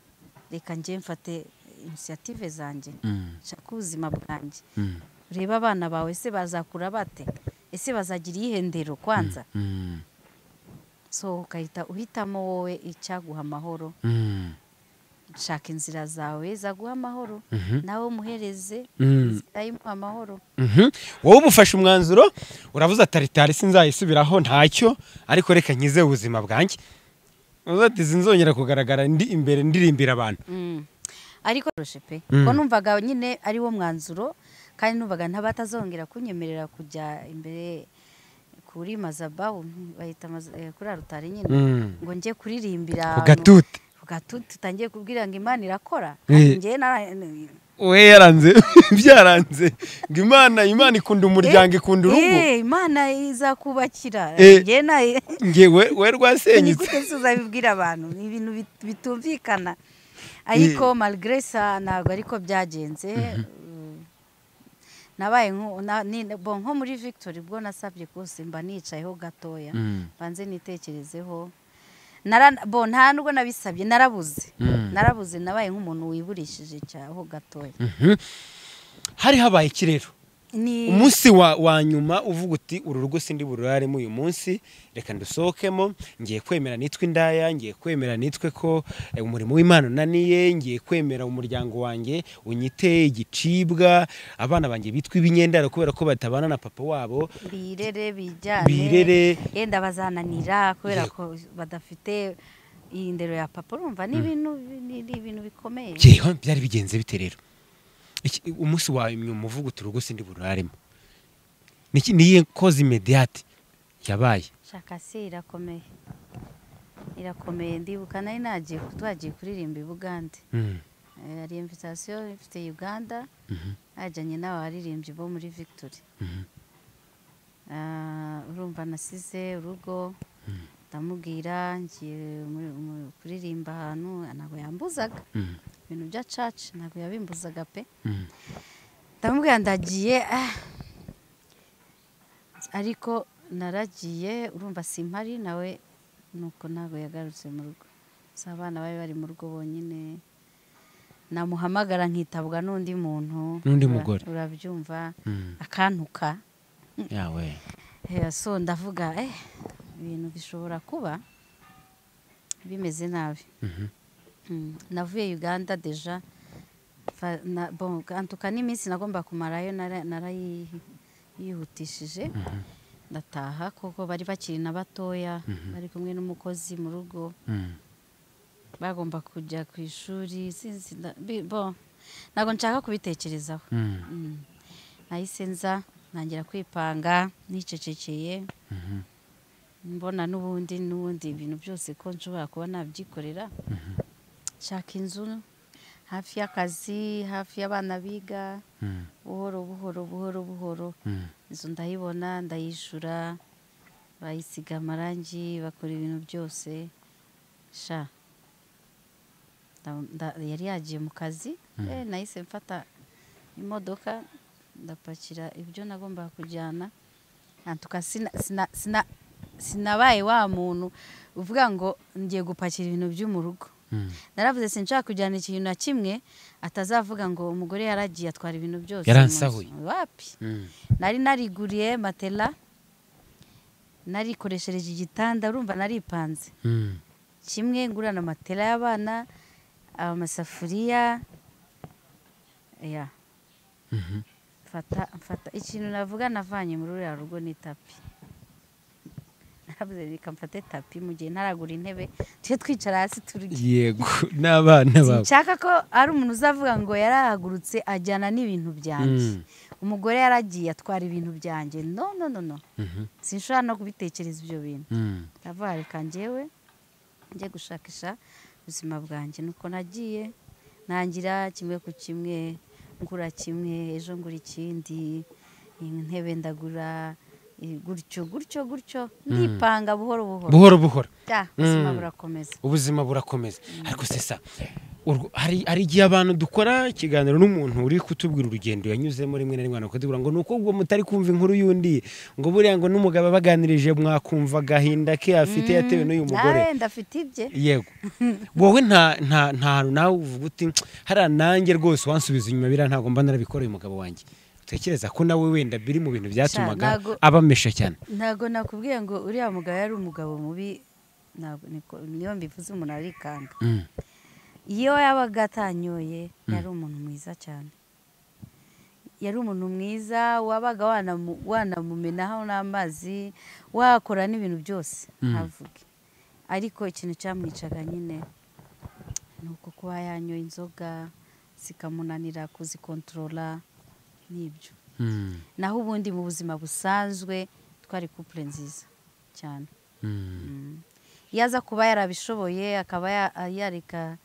reka njye mfate inisiyative zanjye Mm. shaka ubuzima bwanjye Mm. urebe abana bawe ese bazakura bate ese bazagira iyihe ndero kwanza Mm. so ugahita uhitamo wowe icyaguha amahoro Mm. shaka inzira zawe zaguha amahoro nawe umuhereze Mm. inzira imuha amahoro Mhm. wowe uba ufashe umwanzuro uravuze ataritari sinzayisubiraho ntacyo ariko reka nkize ubuzima bwanjye uvuze ati sinzongera kugaragara ndi imbere ndirimbira abantu Mm. ariko roshe pe Mm. ko numvaga nyine ari wo mwanzuro kandi numvaga ntabatazongera kunyemerera kujya imbere kuri mazabawu bahita maza- eh, kuri arutari nyine Mm. ngo njye kuririmbira ku gatute ku gatuti tutangiye kubwira ngo imana irakora Eh. Ati, njye nara- we yaranze byaranze ngo imana imana ikunda umuryango ikunda urugo Eh, imana izakubakira Eh. njye na- nge we we ni rwasenyutse gute se uzabibwira abantu ni ibintu bit- bitumvikana ariko malgré ça ntabwo ariko byagenze Mm, nabaye nko- na- ni- bon, nko muri victory ubwo nasabye rwose mba nicayeho gatoya mbanze nitekerezeho Nara- bo nta nubwo nabisabye narabuze Mm. narabuze nabaye nk'umuntu wiburishije cyaho gatoya Mhm. hari habaye iki rero ni umunsi wa, wa nyuma uvuga uti uru rugo sindi bururaremo uyu munsi reka ndusohokemo ngiye kwemera nitwe indaya ngiye kwemera nitwe ko eh, umurimo w'imana unaniye ngiye kwemera umuryango wanjye unyite igicibwa abana banjye bitwa ibinyendaro kubera ko batabana na papa wabo birere bijyane Birere. yenda bazananira kubera Yego. ko badafite iyi ndero ya papa urumva ni ibintu ni ni ibintu bikomeye yewe byari bigenze bite rero Iki- umunsi wa nyuma uvuga uti urugo sindi bururaremo Niki- niyihe koze imediyate yabaye shaka si irakomeye irakomeye ndibuka nari nagiye ku- twagiye kuririmba i bugande Mm. Eh, hari imvitasiyo ifite uganda Mhm. najyanye n'abaririmbyi bo muri victory Mhm. Ah, urumva nasize urugo ndamubwira ngiye muri- mu- kuririmba ahantu ntabwo yambuzaga Mm. ibintu bya caci ntabwo yabimbuzaga pe Mm. ndamubwira ndagiye ah. ariko naragiye urumva simpari nawe nuko ntabwo yagarutse mu rugo si abana bari bari mu rugo bonyine namuhamagara nkitabwa n'undi muntu N'undi Ura- mugore. urabyumva Mm. akantuka yawe Eh, so ndavuga eh ibintu bishobora kuba bimeze nabi Mhm. Mm, navuye uganda deja Fa- na- bon, kantuka n'iminsi nagomba kumarayo nara- narayihutishije ndataha kuko bari bakiri na batoya bari kumwe n'umukozi mu rugo Mm. bagomba kujya ku ishuri sinzi nda- bi- bon, ntabwo nshaka kubitekerezaho Mm. Mm. nahise nza ntangira kwipanga nicecekeye mbona n'ubundi n'ubundi ibintu byose ko nshobora kuba nabyikorera nshaka inzu hafi y'akazi hafi y'abana biga Mm. buhoro buhoro buhoro buhoro Mm. inzu ndayibona ndayishyura bayisiga amarangi bakora ibintu byose sha Nda- nda- yari yagiye mu kazi eh, nahise mfata imodoka ndapakira ibyo nagombaga kujyana ntuka sinabaye wa muntu uvuga ngo ngiye gupakira ibintu byo mu rugo Mm. naravuze sinshaka kujyana ikintu na kimwe atazavuga ngo umugore yaragiye atwara ibintu byose mu nzu." Yaransahuye. wapi Mm. nari nariguriye matela narikoreshereje igitanda urumva naripanze Mm. kimwe ngurana matela y'abana amasafuriya ya Mhm. mfata mfata ikintu navuga navanye muri uriya rugo ni tapi narabuze reka mfate tapi mu gihe ntaragura intebe tujye twicara hasi turye yego n'abana babo nshaka ko ari umuntu uzavuga ngo yarahagurutse ajyana n'ibintu byanjye Mm. umugore yaragiye atwara ibintu byanjye no no no no Mhm. sinshobora no kubitekereza ibyo bintu Mm. ndavuga reka njyewe njye gushakisha ubuzima bwanjye nuko nagiye ntangira kimwe ku kimwe ngura kimwe ejo ngura ikindi intebe ndagura eh, gutyo gutyo gutyo ndipanga buhoro buhoro buhoro buhoro Ja, ubuzima Mm. burakomeza ubuzima burakomeza ariko sesa urwo- hari hari igihe abantu dukora ikiganiro n'umuntu uri kutubwira urugendo yanyuzemo rimwe na rimwe akatubwira ngo nuko ubwo mutari kumva inkuru y'undi ngo buriya ngo n'umugabo abaganirije mwakumva agahinda ke afite yatewe n'uyu mugore nawe ndafite ibye yego wowe nta nta nta hantu nawe uvuga uti hariya nanjye rwose wansubiza inyuma biriya ntabwo mba narabikora uyu mugabo wanjye utekereza ko nawe wenda biri mu bintu byatumaga ntago- abamesha cyane ntabwo nakubwiye ngo uriya mugabo yari umugabo mubi ntabwo niko- niyo mbivuze umuntu arikanga Mm, iyo yabaga atanyoye yari umuntu mwiza cyane yari umuntu mwiza wabaga wanamu- wanamumenaho n'amazi wakora n'ibintu byose ntavuge ariko ikintu cyamwicaga nyine ni uko kuba yanyoye inzoga zikamunanira kuzikontorora n'ibyo mm, naho ubundi mu buzima busanzwe twari kupure nziza cyane mm, iyo aza kuba yarabishoboye akaba ya- yareka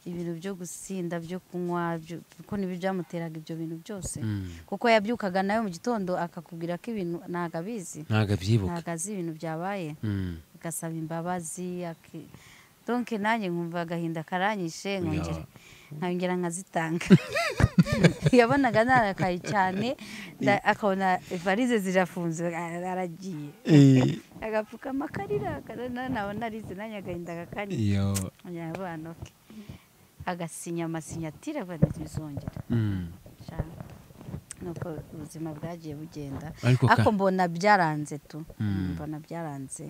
ibintu byo gusinda byo kunywa byo- kuko nibyo byamuteraga ibyo bintu byose mm. kuko yabyukaga nawe mu gitondo akakubwira ko ibintu ntabwo abizi ntabwo abyibuka ntabwo azi ibintu byabaye Mm, agasaba imbabazi donke nanjye nkumva agahinda karanyishe Ya. nkongera nkabongera nkazitanga yabonaga narakaye cyane nda- akabona varize zirafunze ara- aragiye Eh, agapfukama akarira akarana nabona arize nanjye agahinda gakanye iyo abana oke agasinya amasinyatire bizongera Mm. nuko ubuzima bwagiye bugenda ariko ka- ariko mbona byaranze tu mbona byaranze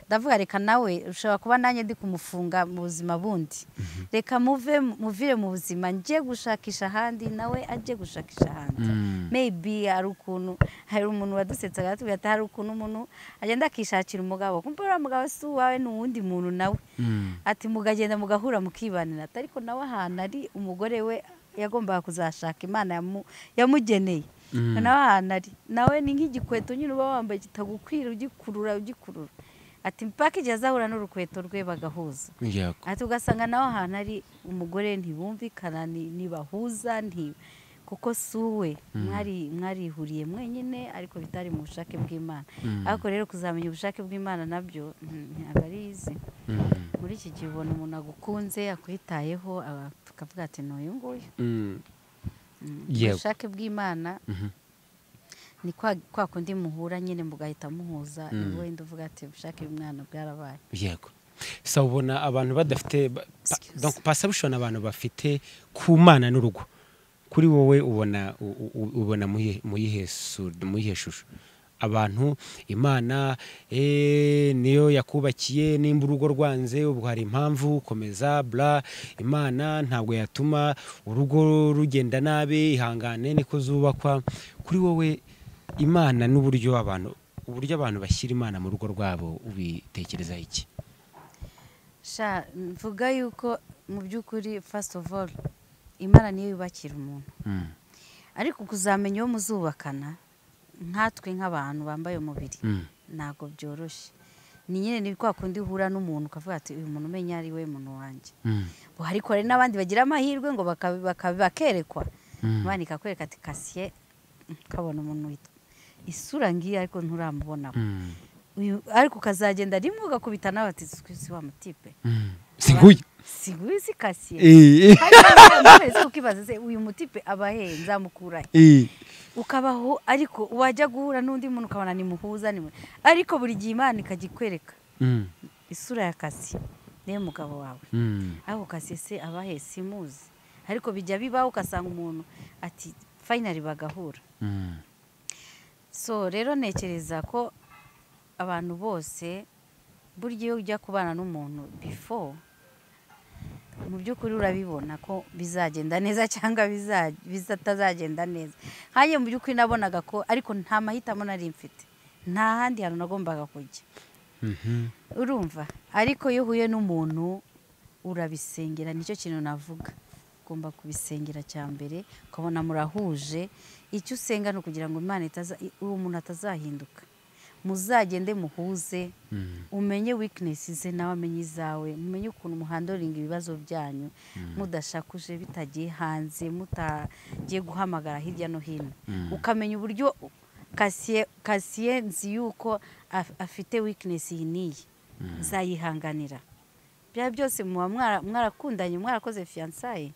ndavuga reka nawe ushobora kuba nanjye ndi kumufunga mu buzima bundi reka muve muvire mu buzima njye gushakisha ahandi nawe ajye gushakisha ahandi Mm. maybe hari ukuntu hari umuntu wadusetsaga atubwira ati hari ukuntu umuntu agenda akishakira umugabo kumva uriya mugabo si uwawe ni uwundi muntu nawe Mm. ati mugagenda mugahura mukibanira ati ariko nawe ahantu ari umugore we yagombaga kuzashaka imana yamu- yamugeneye Mm. nawe ahantu ari nawe ni nk'igikweto nyine uba wambaye kitagukwira ugikurura ugikurura ati mpaka igihe azahura n'urukweto rwe bagahuza Yego. ati ugasanga nawe ahantu ari umugore ntibumvikana ni- ntibahuza nti kuko si uwe mwari mwarihuriye mwenyine ariko bitari mu bushake bw'imana Mm. ariko rero kuzamenya ubushake bw'imana nabyo mm, ntabwo ari izi Mm. muri iki gihe ubona umuntu agukunze akwitayeho aba- tukavuga ati n'uyu nguyu Mm. Mm. Yego. ubushake bw'imana Mhm. ni kwa kwa kundi muhura nyine mugahita muhuza Mm. ni wenda uvuga ati ubushake bw'imana bwarabaye yego sa ubona abantu badafite ba- pa- Excuse. donc perception abantu bafite ku mana n'urugo kuri wowe ubona u- u- u- ubona muyihe muyihe su- muyihe shusho abantu imana eh, niyo yakubakiye nimba urugo rwanze ubwo hari impamvu komeza bra imana ntabwo yatuma urugo rugenda nabi ihangane niko zubakwa kuri wowe imana n'uburyo abantu uburyo abantu bashyira imana mu rugo rwabo ubitekerezaho iki sha mvuga yuko mu by'ukuri first of all imana niyo yubakira umuntu Mm. ariko kuzamenya uwo muzubakana nkatwe nk'abantu bambaye umubiri Mm. ntabwo byoroshye ni nyine ni kwa kundi uhura n'umuntu ukavuga ati uyu muntu umenya ari we muntu wanjye Mm. Bo ariko hari n'abandi bagira amahirwe ngo baka- baka- bakerekwa Mm. abandi kakwereka ati kasiye ukabona umuntu witwa isura ngiyi ariko nturamubona Mm. Uyu- ariko ukazagenda rimwe ugakubita nawe ati si wa mutipe Mm. si nguyu si nguyu si kasiye Eh, eh, ariko ukibaza se uyu mutipe aba hehe nzamukura he eh. ukabaho ariko wajya guhura n'undi muntu ukabona nimuhuza ni mu- ariko buri gihe imana ikajya ikwereka Mm. isura ya kasiye niyo mugabo wawe Mm. ariko kasiye se aba he simuzi ariko bijya bibaho ugasanga umuntu ati fayinari bagahura Mm. so rero ntekereza ko abantu bose burya iyo ujya kubana n'umuntu before mu by'ukuri urabibona ko bizagenda neza cyangwa biza- bizatazagenda neza nkanjye mu by'ukuri nabonaga ko ariko nta mahitamo nari mfite nta handi hantu nagombaga kujya Mhm. urumva ariko iyo uhuye n'umuntu urabisengera nicyo kintu navuga ugomba kubisengera cya mbere ukabona murahuje icyo usenga ni ukugira ngo imana itaza i- uwo muntu atazahinduka muzagende muhuze Mm. umenye wikinesi ze nawe amenye izawe mumenye ukuntu muhandoringa ibibazo byanyu mudashakuje bitagiye hanze mutagiye guhamagara hirya no hino Mm. ukamenya uburyo kasiye kasiye nzi yuko af- afite wikinesi iyi n'iyi nzayihanganira bya byose muba mwara- mwarakundanye mwarakoze fiyansaye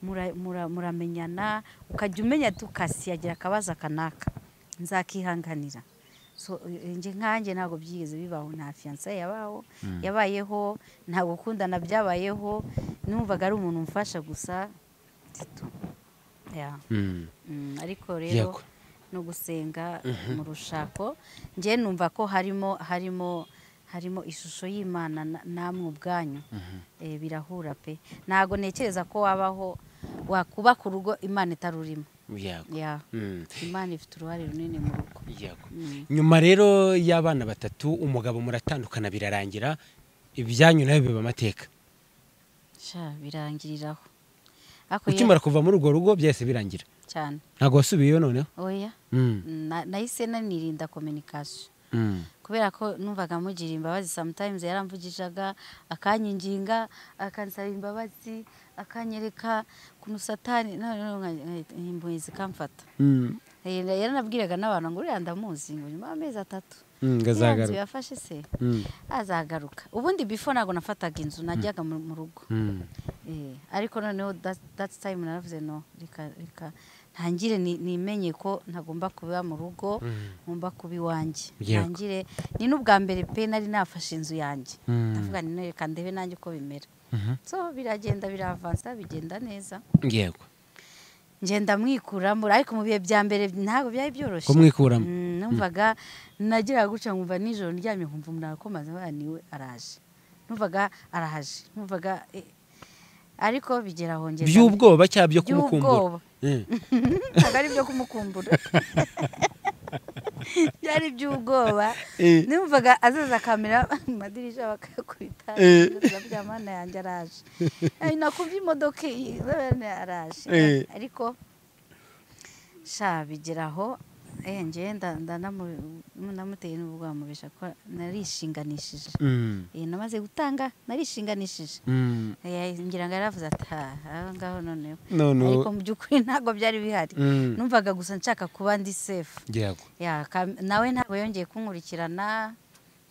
mura- mura- muramenyana ukajya umenya ati ukasi yagira akabazo akanaka nzakihanganira so eh, njye nkanjye ntabwo byigeze bibaho nta fiyansaye yabaho yabayeho nta gukundana byabayeho numvaga ari umuntu umfasha gusa titu Yeah. Mm. Mm, ariko rero Yego. no gusenga mu rushako njye numva ko harimo harimo harimo ishusho y'imana na- namwe ubwanyu Eh, birahura pe ntabwo ntekereza ko wabaho wakubaka urugo imana itarurimo Yego. ya Mm. imana ifite uruhare runini mu rugo Yego. Mm. nyuma rero y'abana batatu umugabo muratandukana birarangira ibyanyu nawe biba amateka sha birangiriraho Ariko ye- ukimara kuva muri urwo rugo byahise birangira cyane ntabwo wasubiyeyo noneho oya Mm. Na- nahise nanirinda kominikasiyo Mm. kubera ko numvaga mugira imbabazi sometimes yaramvugishaga akanyiginga akansaba imbabazi akanyereka kunu satani nk'impuye zikamfata Mm, yaranabwiraga n'abantu ngo uriya ndamuzi ngo nyuma y'amezi atatu mm, nzu Ngazagaruka. yafashe se Mm, azagaruka ubundi bifo ntabwo nafataga inzu najyaga mu mu rugo mm, Eh, ariko noneho that- that time naravuze no reka reka ntangire ni- nimenye ko ntagomba kuba mu rugo mm, ngomba kuba iwanjye Yego. ntangire ni n'ubwa mbere pe nari nafashe inzu yanjye Mm. ndavuga nti "None reka ndebe nanjye uko bimera mhm. so biragenda biravansa bigenda neza Yego. ngenda mwikuramo ariko mu bihe bya mbere ntabwo byari byoroshye kumwikuramo Mm, numvaga nagiraga guca nkumva nijoro ndyamye nkumva umuntu arakomaza abaye niwe araje numvaga arahaje numvaga eh, ariko bigera aho ngenda by'ubwoba cyangwa byo kumukumbura by'ubwoba Mm, ntabwo ari ibyo kumukumbura byari iby'ubwoba eh, numvaga azaza akamera mu madirishya bakayakubita Eh. bya mana yanjye araje Eh, nakubye imodoka iyi zabene araje Eh. ariko sha bigera aho eh njyewe nda- ndanamu- namuteye n'ubwamubisha ko narishinganishije mm, Eh, namaze gutanga narishinganishije mm. Eh, ngira ngo yaravuze ati aha ngaho noneho ariko none mu by'ukuri ntabwo byari bihari Mm, numvaga gusa nshaka kuba ndi sefu yego ya ka- nawe ntabwo yongeye kunkurikirana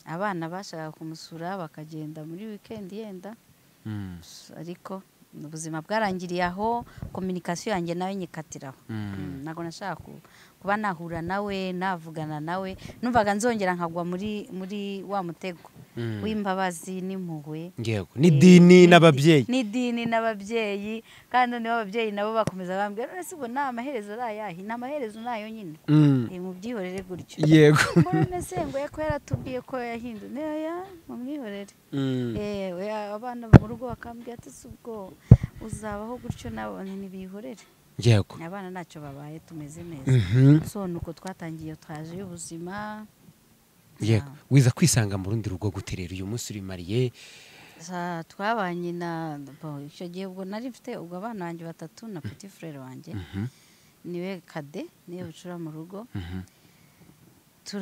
abana bashakaga kumusura bakagenda muri wikendi yenda Mm, ariko ubuzima bwarangiriye aho kominikasiyo yanjye nawe nyikatiraho mm, Mm, ntabwo nashaka ku- kuba nahura nawe navugana nawe numvaga nzongera nkagwa muri muri wa mutego mm. w'imbabazi n'impuhwe yego n'idini n'ababyeyi n'idini n'ababyeyi kandi noneho ababyeyi nabo bakomeza bambwira none se ubwo ni amaherezo arayahe ni amaherezo nayo nyine Mm, Eh, mubyihorere gutyo yego mbona sengo ko yaratubwiye ko yahinduye naya mumwihorere Mm, yewe abana mu rugo bakambwira ati "Si ubwo uzabaho gutyo nabo ntibihorere yego abana ntacyo babaye tumeze neza Mhm, so ni uko twatangiye twaje y'ubuzima yego wiza kwisanga mu rundi rugo gute rero uyu munsi urimariye Sa- twabanye na bo, icyo gihe ubwo nari mfite ubwo abana banjye batatu na petit frere wanjye Mhm, niwe kade niwe bucura mu rugo mhm,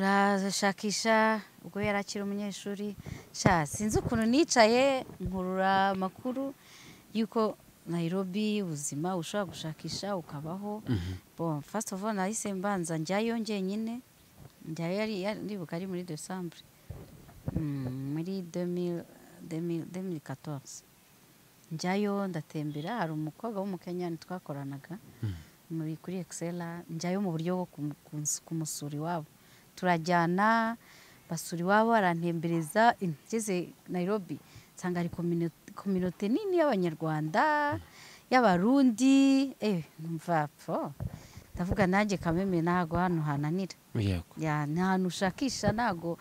turashakisha ubwo yari akiri umunyeshuri sha sinzi ukuntu nicaye nkurura amakuru y'uko Nairobi ubuzima ushobora gushakisha ukabaho mhm, bon first of all nahise mbanza njyayo njyenyine njyayo yari yari- ndibuka ari muri decembre Mm, muri 2000 2000 2014 njyayo ndatembera hari umukobwa w'umukenyani twakoranaga muri kuri excella njyayo mu buryo bwo kumu- kunsu- kumusura iwabo turajyana basura iwabo arantembereza in- ngeze nairobi nsanga hari komino- kominote nini y'abanyarwanda y'abarundi eh numva po ndavuga nanjye kameme ntago hano hananira yego ya ni ahantu ushakisha ntago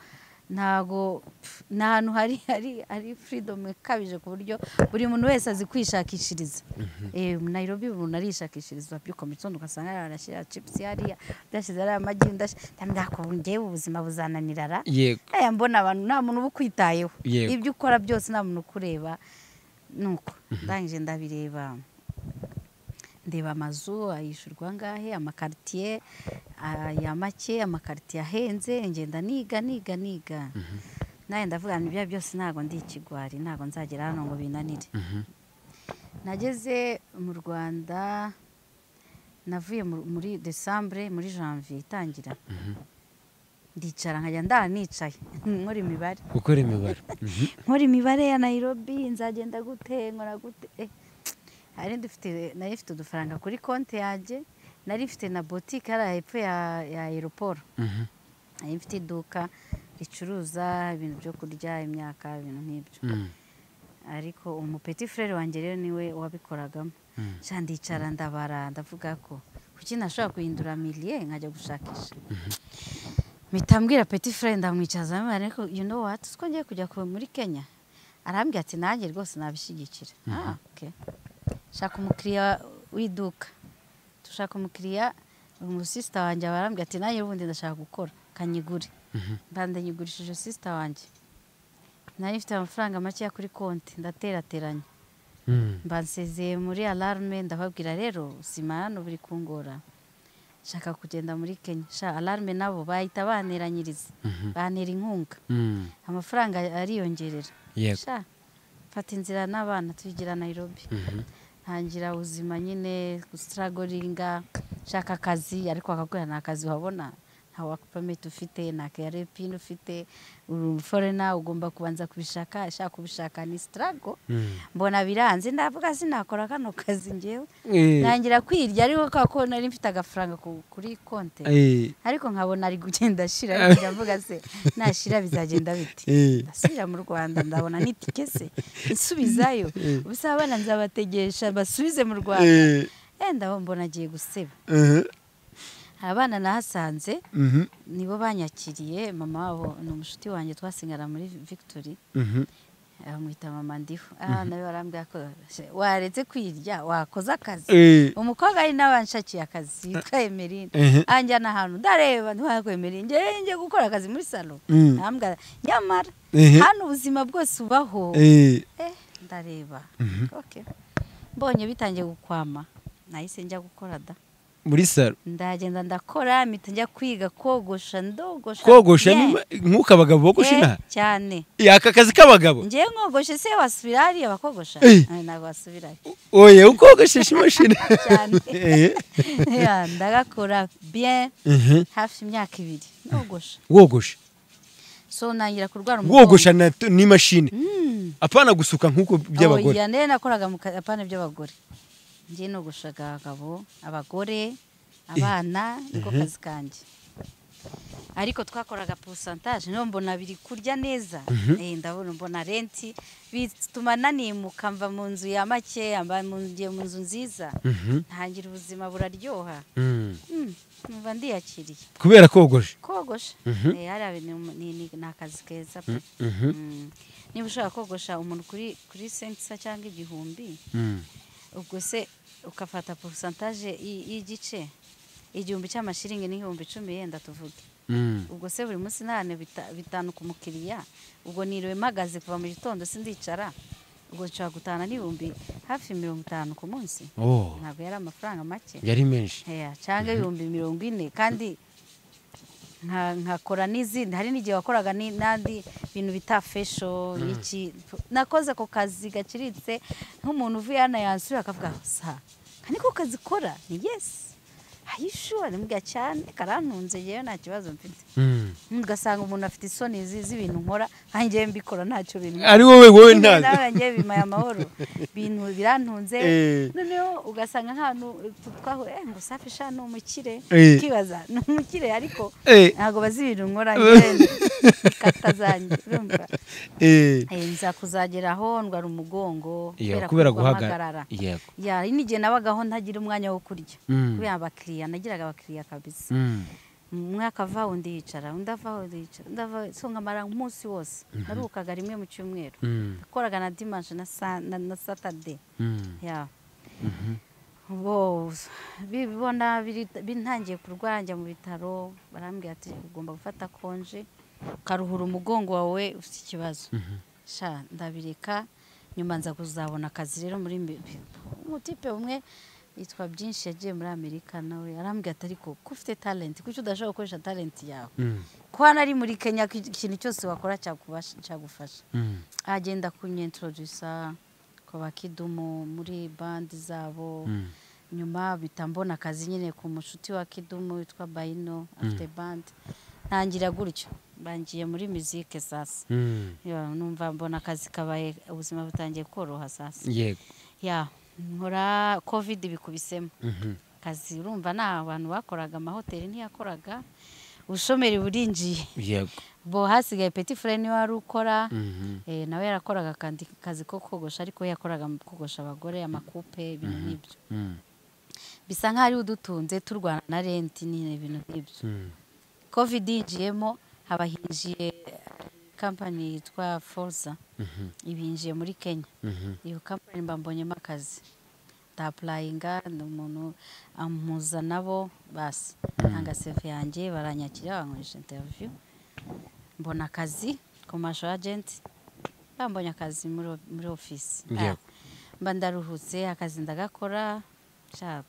ntago pf, ni ahantu hari hari hari freedom ikabije ku buryo buri muntu wese azi kwishakishiriza eh mu Nairobi buri muntu arishakishiriza byuka mu gitondo ugasanga hariya arashyira chips hariya udashyize hariya amagi udashyize ndamubwira ko ngewe ubuzima buzananira ra yego aya mbona abantu nta muntu uba ukwitayeho Yego. ibyo ukora byose nta muntu ukureba nuko ndangije ndabireba ndeba amazu ayishyurwa angahe amakaritiye aya make amakaritiye ahenze ngenda niga niga niga nawe ndavuga nti ibyo byose ntabwo ndi ikigwari ntabwo nzagera hano ngo binanire Mhm, nageze mu rwanda navuye mu- muri desambure muri janvier itangira mhm. ndicara nkajya ndara nicaye nkora imibare gukora imibare Mhm, nkora imibare ya nayirobi nzagenda gute nkora gute Eh, nari dufite nari mfite udufaranga kuri konti yanjye nari mfite na botike hariya hepfo ya ya aeroport mhm, nari mfite iduka ricuruza ibintu byo kurya imyaka ibintu nk'ibyo mm, ariko umupeti frere wanjye rero niwe wabikoragamo mm, nshya ndicara ndabara ndavuga ko kuki nashobora guhindura miliye nkajya gushakisha mpita mbwira peti frere ndamwicaza amubwira ariko you know what ko ngiye kujya kuba muri kenya arambwira ati nanjye rwose nabishyigikira ah okay shaka umukiriya w'iduka dushaka umukiriya umusisita wanjye aba arambwira ati nanjye ubundi ndashaka gukora kanyigure mhm, mbanda nyigurishije sisita wanjye nari mfite amafaranga makeya kuri konti ndaterateranya mm, mbansezeye muri alarme ndababwira rero sima hano buri kungora nshaka kugenda muri kenya sha alarme nabo bahita baneranyiriza mhm, bantera inkunga mm, amafaranga ariyongerera yego sha mfata inzira n'abana tuyigira nairobi Mhm, ntangira ubuzima nyine gusitaragoringa nshaka akazi ariko akakubwira nta kazi wabona nta waka pameti ufite nta keyarepini ufite uri forena ugomba kubanza kubishaka ashaka kubishaka ni sitarago mbona biranze ndavuga sinakora kano kazi ngewe ntangira kwirya ariko kubera ko nari mfite agafaranga ku- kuri konte ariko nkabona ari kugenda ashira ariko ndavuga se nashira bizagenda biti Eh. ndasubira mu rwanda ndabona n'itike se nsubizayo ubusa abana nzabategesha basubize mu rwanda yenda mbona agiye guseba abana nahasanze nibo banyakiriye mama wabo ni umushuti wanjye twasengana muri victory bamwita mama ndiho aha nawe barambwira ko "Se, waretse kwirya wakoze akazi umukobwa ari n'abanshakiye akazi yitwa emeline anjyana ahantu ndareba ntiwakwemera njye njye gukora akazi muri salo Mm. ntambwira nyamara Ehe. hano ubuzima bwose ubaho eh ndareba okay mbonye bitangiye gukwama nahise njya gukora da muri saro ndagenda ndakora mpita njya kwiga kogosha ndogosha kogosha Yeah. ni- nk'uko abagabo bogosha Eh, inaha cyane aka kazi k'abagabo ngewe nkogoshe se wasubira hariya bakogosha Eh. Ah, ntabwo wasubirayo oye ukogoshesha imashini cyane Eh, Yeah, ndagakora bien mhm. hafi imyaka ibiri nogosha wogosha so ntangira kurwara wogosha na- n'imashini Mm. apana gusuka nk'uko by'abagore oya ndebe nakoraga mu kapane by'abagore njye nogoshaga abagabo abagore abana niko kazi kanjye ariko twakoraga porosantaje niyo mbona biri kurya neza Eh, ndabona mbona renti bituma nanimuka mva mu nzu ya make mba mu- ngiye mu nzu nziza Mhm. ntangira ubuzima buraryoha Mm. Mm, numva ndiyakiriye kubera kogosha kogosha Mhm. Eh, hariya ni- ni ni- ni akazi keza pe Mhm. Mm. niba ushaka kogosha umuntu kuri kuri sentisa cyangwa igihumbi Mm. ubwo se ukafata porosantaje y'igice igihumbi cy'amashiringi n'igihumbi cumi yenda tuvuge Mm. ubwo se buri munsi ntahane bitanu ku mukiriya ubwo niriwe mpagaze kuva mu gitondo sindicara ubwo nshobora gutahana n'ibihumbi hafi mirongo itanu ku munsi Oh, ntabwo yari amafaranga make yari menshi Heya, cyangwa ibihumbi mirongo ine kandi nka- nkakora n'izindi hari n'igihe wakoraga ni- n'andi bintu bita fesho iki nakoze ako kazi gaciriritse nk'umuntu uvuye hano yansura akavuga sa "Aka niko kazi kora ni yesi ayishuwa nimbwa cyane karantunze yewe nta kibazo mfite Mm. ugasanga umuntu afite isoni zi- z'ibintu nkora nkanjye mbikora ntacyo bimwe ari wowe wowe ntazi nawe ngewe bimaye amahoro bintu birantunze Eh. noneho ugasanga nk'ahantu twahuye "Eh, ngo safi sha ni umukire Eh. ukibaza ni umukire ariko Eh, ntabwo bazi ibintu nkora ngewe kata zanjye urumva eh. Eh, nza kuzagera aho ndwara umugongo Yeah, kubera kubera guhagarara guhagarara yego ya hari n'igihe nabagaho ntagira umwanya wo kurya Mm. kubera abakiriya nagiraga abakiriya kabisa Mm. umwe akava undi yicara undi ava undi yicara undi ava so nkamara umunsi wose naruhukaga rimwe mu cyumweru Mm. nakoraga na dimanche na sa- na na satade Mm. ya bo bibona biri- bintangiye kurwara njya mu bitaro barambwira ati ugomba gufata konje ukaruhura umugongo wawe ufite ikibazo sha ndabireka nyuma nza kuzabona akazi rero muri mbi- umutipe umwe yitwa byinshi yagiye muri amerika nawe arambwira ati ariko ko ufite talenti kuki udashobora gukoresha talenti yawe Mm. ko hano ari muri kenya ku- ikintu cyose wakora cyakubasha- cyagufasha Mm. agenda kunyentrodusa ku bakidumu muri bandi zabo Mm. nyuma bita mbona akazi nyine ku mushuti wa kidumu witwa bayino afite bandi ntangira gutyo bangiye muri muzike sasa Mm. Ya, numva mbona akazi kabaye ubuzima butangiye koroha sasa yego ya nkora kovide bikubisemo Mhm. akazi urumva nta abantu bakoraga amahoteli ntiyakoraga ubushomeri burinjiye yego bo hasigaye peti fure niwe wari ukora Mhm. Eh, nawe yarakoraga akandi kazi ko kogosha ariko yakoraga mu kogosha abagore amakupe ibintu nk'ibyo Mm. bisa nk'aho ari udutunze turwana na renti nyine ibintu nk'ibyo Mm. covid yinjiyemo haba hinjiye kampani yitwa forza Mhm. ibinjiye muri kenya Mhm. iyo kampani mba mbonyemo akazi ndapurayinga ni umuntu amuza nabo basi ntanga sefe yanjye baranyakira bankoresha interiviyu mbona akazi komasho agenti bambonye akazi muri o- muri ofisi Yeah. Ah, mba ndaruhutse akazi ndagakora sha-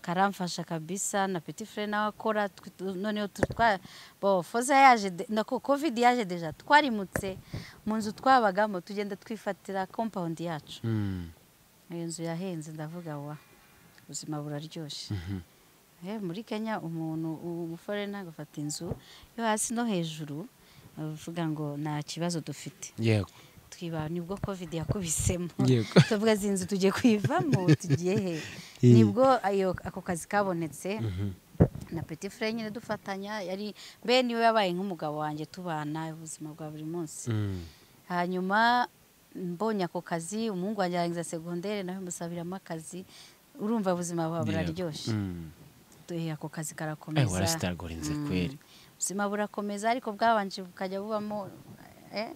karamfasha kabisa na petit frere nawe akora twe- tu- noneho tu- twa bo foza yaje de- nako covid yaje deja twarimutse mu nzu twabagamo tugenda twifatira compound yacu Mm. iyo nzu yahenze ndavuga wa ubuzima buraryoshye Eh, muri kenya umuntu umuforena agafata inzu yo hasi no hejuru bavuga ngo nta kibazo dufite yego twiba nibwo covid yakubisemo Yego. tuvuga izi nzu tugiye kuyivamo tugiye he Iyi. nibwo ayo ako kazi kabonetse na petit frere nyine dufatanya yari be niwe yabaye nk'umugabo wanjye tubana ubuzima bwa buri munsi Mm. hanyuma mbonye ako kazi umuhungu wanjye arangiza segondere nawe musabiramo akazi urumva ubuzima buba buraryoshye Mm. duhe ako kazi Eh, karakomeza warasitagorinze kweli ubuzima burakomeza ariko bwabanje bukajya bubamo eh,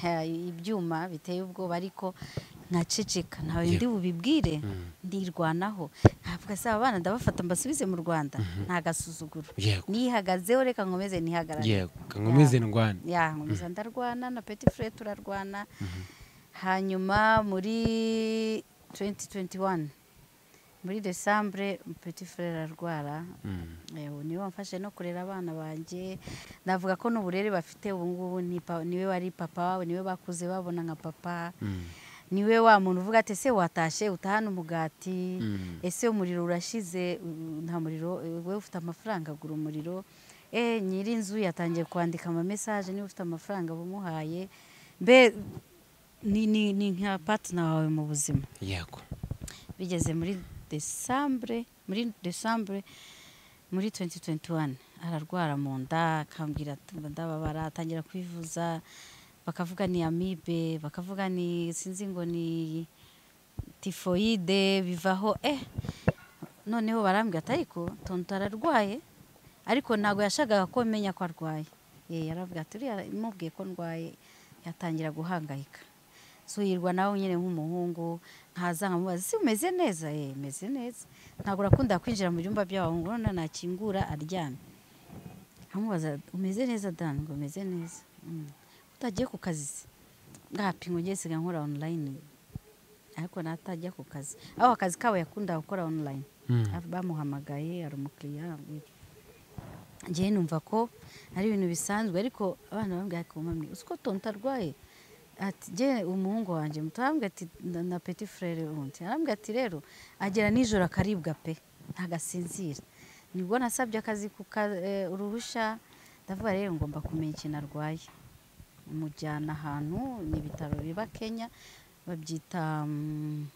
ha- ibyuma biteye ubwoba ariko nkaceceka ntawe Yego. ndi bubibwire ndirwanaho ntabwo asaba abana ndabafata mbasubize mu rwanda nta gasuzuguro yego nihagazeho reka nkomeze nihagarare yego nkomeze ndwane ya nkomeza ndarwana na peti fure turarwana hanyuma muri 2021 muri desambure peti fure ararwara Mm. Eh, ubu niwe wamfashe no kurera abana banjye navuga ko n'uburere bafite ubu ngubu ni pa- niwe wari papa wabo niwe bakuze babona nka papa Mm. niwe wa muntu uvuga ati ese watashye utahana umugati Mm. ese umuriro urashize u- nta muriro eh, wowe ufite amafaranga agura umuriro e nyiri inzu yatangiye kwandika amamesaje niba ufite amafaranga bumuhaye mbe ni, ni, ni nka patina wawe mu buzima yego bigeze muri desambure muri desambure muri 2021 ararwara mu nda akambwira ati, "Mba ndababara atangira kwivuza bakavuga ni amibe bakavuga ni sinzi ngo ni tifoyide bivaho eh noneho barambwira ati ariko tonto ararwaye ariko ntabwo yashakaga ko menya ko arwaye Eh, yaravuga ati uriya mubwiye ko ndwaye yatangira guhangayika so yirwa nawe nyine nk'umuhungu nkaza nkamubaza si umeze neza ye meze neza ntabwo urakunda kwinjira mu byumba by'abahungu none nakingura aryamye nkamubaza umeze neza dan ngo umeze neza "Mm." utagiye ku kazi se ngapi ngo ngiye siga nkora online ariko natajya ku kazi aho akazi kabo yakundaga gukora online Mm. bamuhamagaye ari umukiriya njyewe numva ko ari ibintu bisanzwe ariko abana bambwira ko mami uzi ko tonto arwaye ati njye umuhungu wanjye muto arambwira ati na na petit frere wundi arambwira ati rero agera nijoro akaribwa pe ntagasinzira nibwo nasabye akazi ku ka- eh, uruhushya ndavuga rero ngomba kumenya ikintu arwaye mujyana ahantu ni ibitaro biba kenya babyita mm,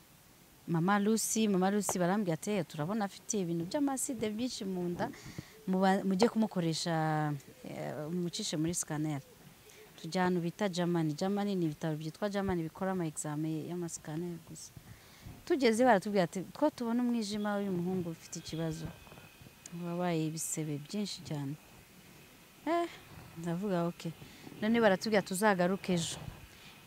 mama lucy mama lucy barambwira ati "Eh, turabona afite ibintu by'amaside byinshi mu nda muba- mujye kumukoresha eh, mucishe muri sikaneri tujya ahantu bita jamani jamani ni ibitaro byitwa jamani bikora ama examen y'amasikaneri gusa tugeze baratubwira ati two tubona umwijima w'uyu muhungu ufite ikibazo wabaye ibisebe byinshi cyane eh ndavuga oke none baratubwira tuzagaruke ejo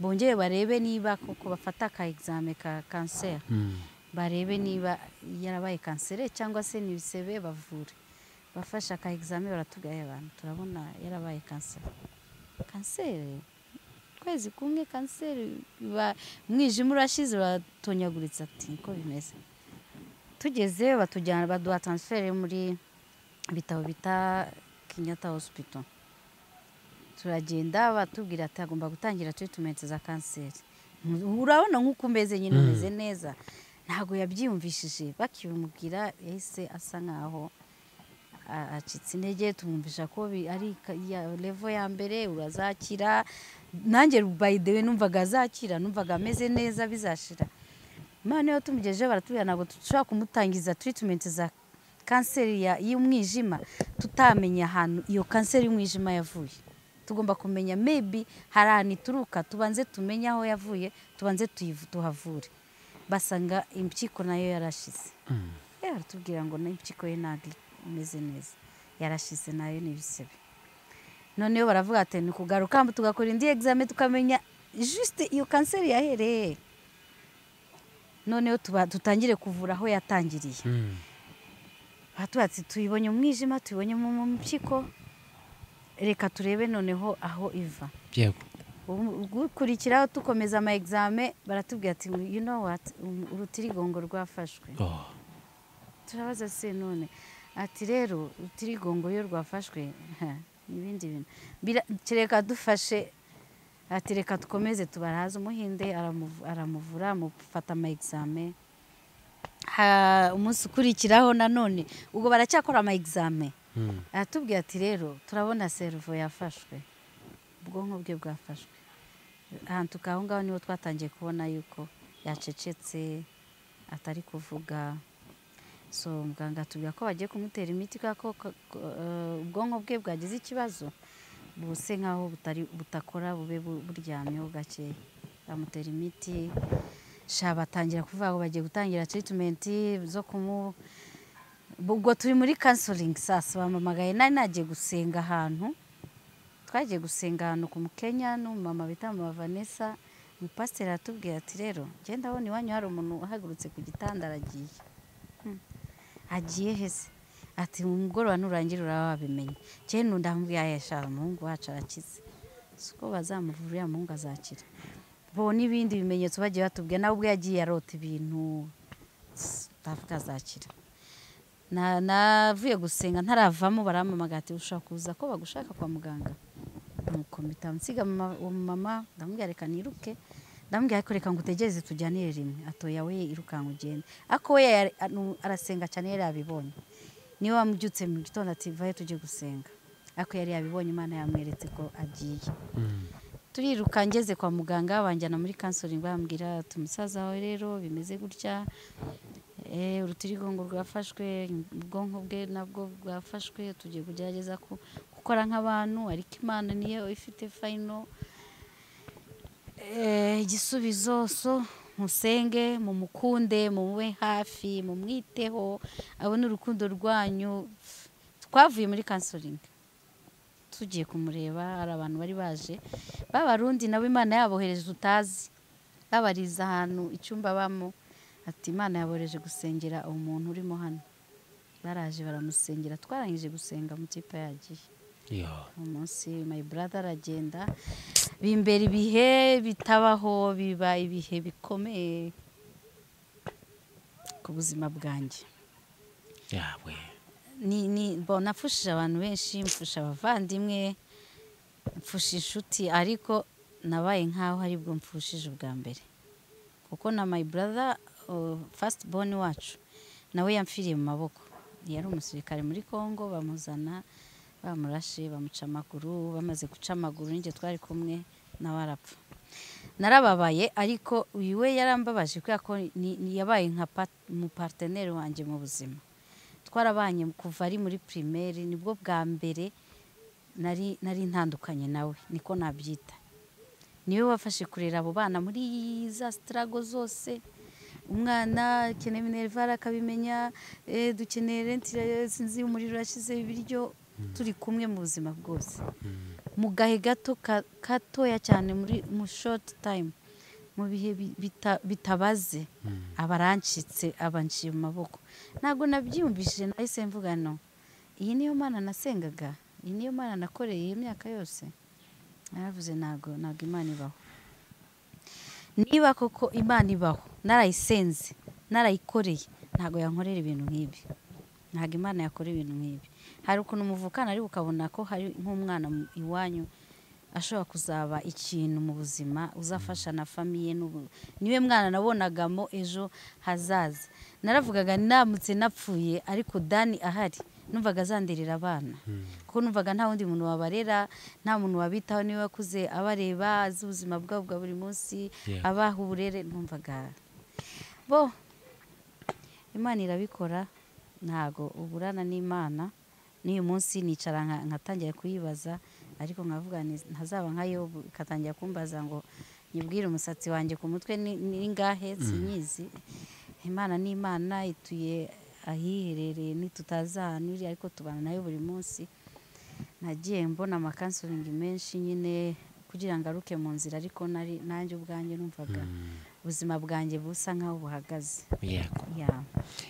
bongere barebe niba koko bafata ka examen ka kanseri Mm. barebe niba yarabaye kanseri cyangwa se ni ibisebe bavure bafashe aka examen baratubwira abantu turabona yarabaye kanseri kanseri kwezi kumwe kanseri biba umwijima urashize uratonyaguritse ati niko bimeze tugeze batujyana baduha transfert yo muri ibitaro bita kenyatta hospital turagenda batubwira ati agomba gutangira treatment za kanseri urabona nk'uko umeze nyine umeze neza ntabwo yabyiyumvishije bakibimubwira yahise asa nk'aho a- acitse intege tumwumvisha ko bi- ari ka- ya- levo ya mbere urazakira nanjye by the way numvaga azakira numvaga ameze neza bizashira imana iyo tumugejeje baratubwira ntabwo dushobora kumutangiza treatment za kanseri ya- y'umwijima tutamenye ahantu iyo kanseri y'umwijima yavuye tugomba kumenya maybe hari ahantu ituruka tubanze tumenye aho yavuye tubanze tuyivu- tuhavure basanga impyiko nayo yarashize rero baratubwira ngo n'impyiko ye ntabwo imeze neza yarashize nayo ni ibisebe noneho baravuga ati ni kugaruka hano tugakora indi egizame tukamenya jisite iyo kanseri yahereye noneho tuba- dutangire kuvura aho yatangiriye Mm. batubatse tuyibonye umwijima tuyibonye mu mu mpyiko reka turebe noneho aho iva yego gukurikiraho dukomeza ama egizame baratubwira ati you know what um, urutirigongo rwafashwe Oh. turabaza se none ati rero urutirigongo iyo rwafashwe ha, ni ibindi bintu Bira- kereka dufashe ati reka dukomeze tubaraze umuhinde aramuvu- aramuvura amufata ama examen Ha- umunsi ukurikiraho nanone ubwo baracyakora ama examen aratubwira ati rero turabona servo yafashwe ubwonko bwe bwafashwe ahantu tuka- aho ngaho niho twatangiye kubona yuko yacecetse atari kuvuga so muganga atubwira ko bagiye kumutera imiti kubera ko ko- ko, eh, ubwonko bwe bwagize ikibazo buse nk'aho butari butakora bube bu- buryamyeho gakeya bamutera imiti sha batangira kuvuga ngo bagiye gutangira treatment zo kumu ubwo turi muri counseling sasa bamamagaye nari nagiye gusenga ahantu twagiye gusenga ahantu ku mukenya n'umumama bita mama vanessa umupasiteri aratubwira ati rero genda abona iwanyu hari umuntu uhagurutse ku gitanda aragiye Hmm. agiye hese ati umugoroba nurangira uraba wabimenye cyane ndambwira yashara umuhungu wacu arakize si uko bazamuvura uriya muhungu azakira bo n'ibindi bimenyetso bagiye batubwira nawe ubwo yagiye arota ibintu ndavuga azakira Na- navuye gusenga ntaravamo barampamagaye ati ushaka kuza ko bagushaka kwa muganga nuko mpita nsiga mama- uwo mama ndamubwira reka niruke ndamubwira ariko reka ngo utegereze tujyanire rimwe atoya we irukanka ugende ariko we yari- anu- arasenga cyane yari yabibonye niwe wamubyutse mu gitondo ati vayo tujye gusenga ariko yari yabibonye imana yamweretse ko agiye turiruka ngeze kwa muganga banjyana muri counseling bambwira ati umusaza wawe rero bimeze gutya Eh, urutirigongo rwafashwe ubwonko bwe nabwo bwafashwe tugiye kugerageza ku- gukora nk'abantu ariko imana niyo ifite fayino Eh, igisubizo so musenge mumukunde mumube hafi mumwiteho abone urukundo rwanyu twavuye muri counseling tugiye kumureba hari abantu bari baje b'abarundi nabo imana yabohereje tutazi babariza ahantu icyumba bamo ati imana yabohereje gusengera umuntu urimo hano baraje baramusengera twarangije gusenga mu kipe yagiye Yo. umunsi my brother aragenda bimbera ibihe bitabaho biba ibihe bikomeye ku buzima bwanjye yawe ni ni bo nafushije abantu benshi mfusha abavandimwe mfusha inshuti ariko nabaye nk'aho ari bwo mfushije ubwa mbere kuko na my brother uh, first born wacu nawe yamfiriye mu maboko yari umusirikare muri congo bamuzana bamurashe bamuca amaguru bamaze guca amaguru n'injye twari kumwe nawe arapfa narababaye ariko uyu we yarambabaje kubera ko ni- ni- yabaye nka pat- umuparteneri wanjye mu buzima twarabanye kuva ari muri primaire nibwo bwa mbere nari nari ntandukanye nawe niko nabyita niwe wafashe kurera abo bana muri za sitarago zose umwana akeneye minerivare akabimenya eh, dukeneye rentire sinzi umuriro yashyize ibiryo turi kumwe mu buzima bwose mu gahe gato ka- gatoya cyane muri mu shoti tayime mu bihe bi- bita- bitabaze aba arancitse aba anciye mu maboko ntabwo nabyiyumvishije nahise mvuga no iyi niyo mana nasengaga iyi niyo mana nakoreye iyi myaka yose naravuze ntabwo ntabwo imana ibaho niba koko imana ibaho narayisenze narayikoreye ntabwo yankorera ibintu nk'ibi ntabwo imana yakora ibintu nk'ibi hari ukuntu muvukana ariko ukabona ko hari nk'umwana mu- iwanyu ashobora kuzaba ikintu mu buzima uzafasha na famiye n'ubu- niwe mwana nabonagamo ejo hazaza naravugaga namutse napfuye ariko dani ahari numvaga azanderera abana kuko numvaga nta wundi muntu wabarera nta muntu wabitaho niwe wakuze abareba azi ubuzima bwabo bwa buri munsi Yeah. abaha uburere numvaga bo imana irabikora ntago uburana n'imana n'uyu munsi nicara nka- nkatangira kuyibaza ariko nkavuga nti ntazaba nka yobu ikatangira kumbaza ngo nyibwire umusatsi wanjye ku mutwe ni ni ngahe sinyizi imana ni imana ituye ahiherereye ntitutazahanira ariko tubana nayo buri munsi nagiye mbona amakansuringi menshi nyine kugira ngo aruke mu nzira ariko nari nanjye ubwanjye numvaga ubuzima bwanjye busa nk'aho buhagaze yego ya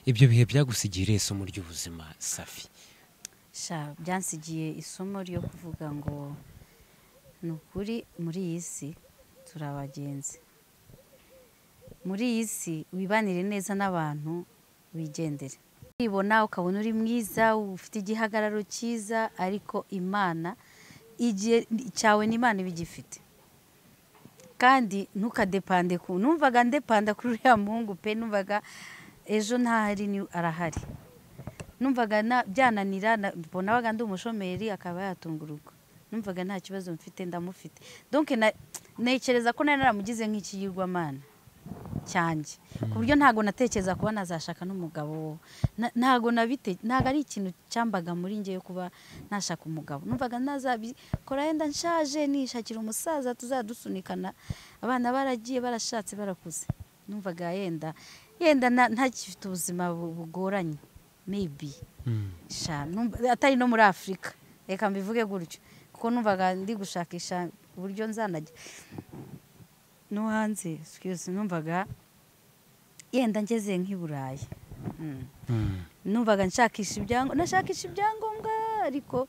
ibyo bihe byagusigiye isomo ry'ubuzima safi sha byansigiye isomo ryo kuvuga ngo ni ukuri muri iyi si turi abagenzi muri iyi si wibanire neza n'abantu wigendere wibona ukabona uri mwiza ufite igihagararo cyiza ariko imana igihe cyawe n'imana iba igifite kandi ntukadepande ku numvaga ndepanda kuri uriya muhungu pe numvaga ejo ntahari ni arahari numvaga na- byananira na- nabaga ndi umushomeri akaba yatunga urugo numvaga nta kibazo mfite ndamufite donke na- ntekereza ko nari naramugize nk'ikiyirwamana cyanjye ku buryo ntabwo natekereza kuba nazashaka n'umugabo Na- ntabwo nabite ntabwo ari ikintu cyambaga muri njye yo kuba nashaka umugabo numvaga nazabikora yenda nshaje nishakira umusaza tuzadusunikana abana baragiye barashatse barakuze numvaga yenda yenda na- ntagifite ubuzima bu- bugoranye maybe sha numva- atari no muri afurika reka mbivuge gutyo kuko numvaga ndi gushakisha uburyo nzanajya no hanze excuse numvaga yenda ngeze nk'i burayi Mm. numvaga nshakisha ibyangombwa nashakisha ibyangombwa ariko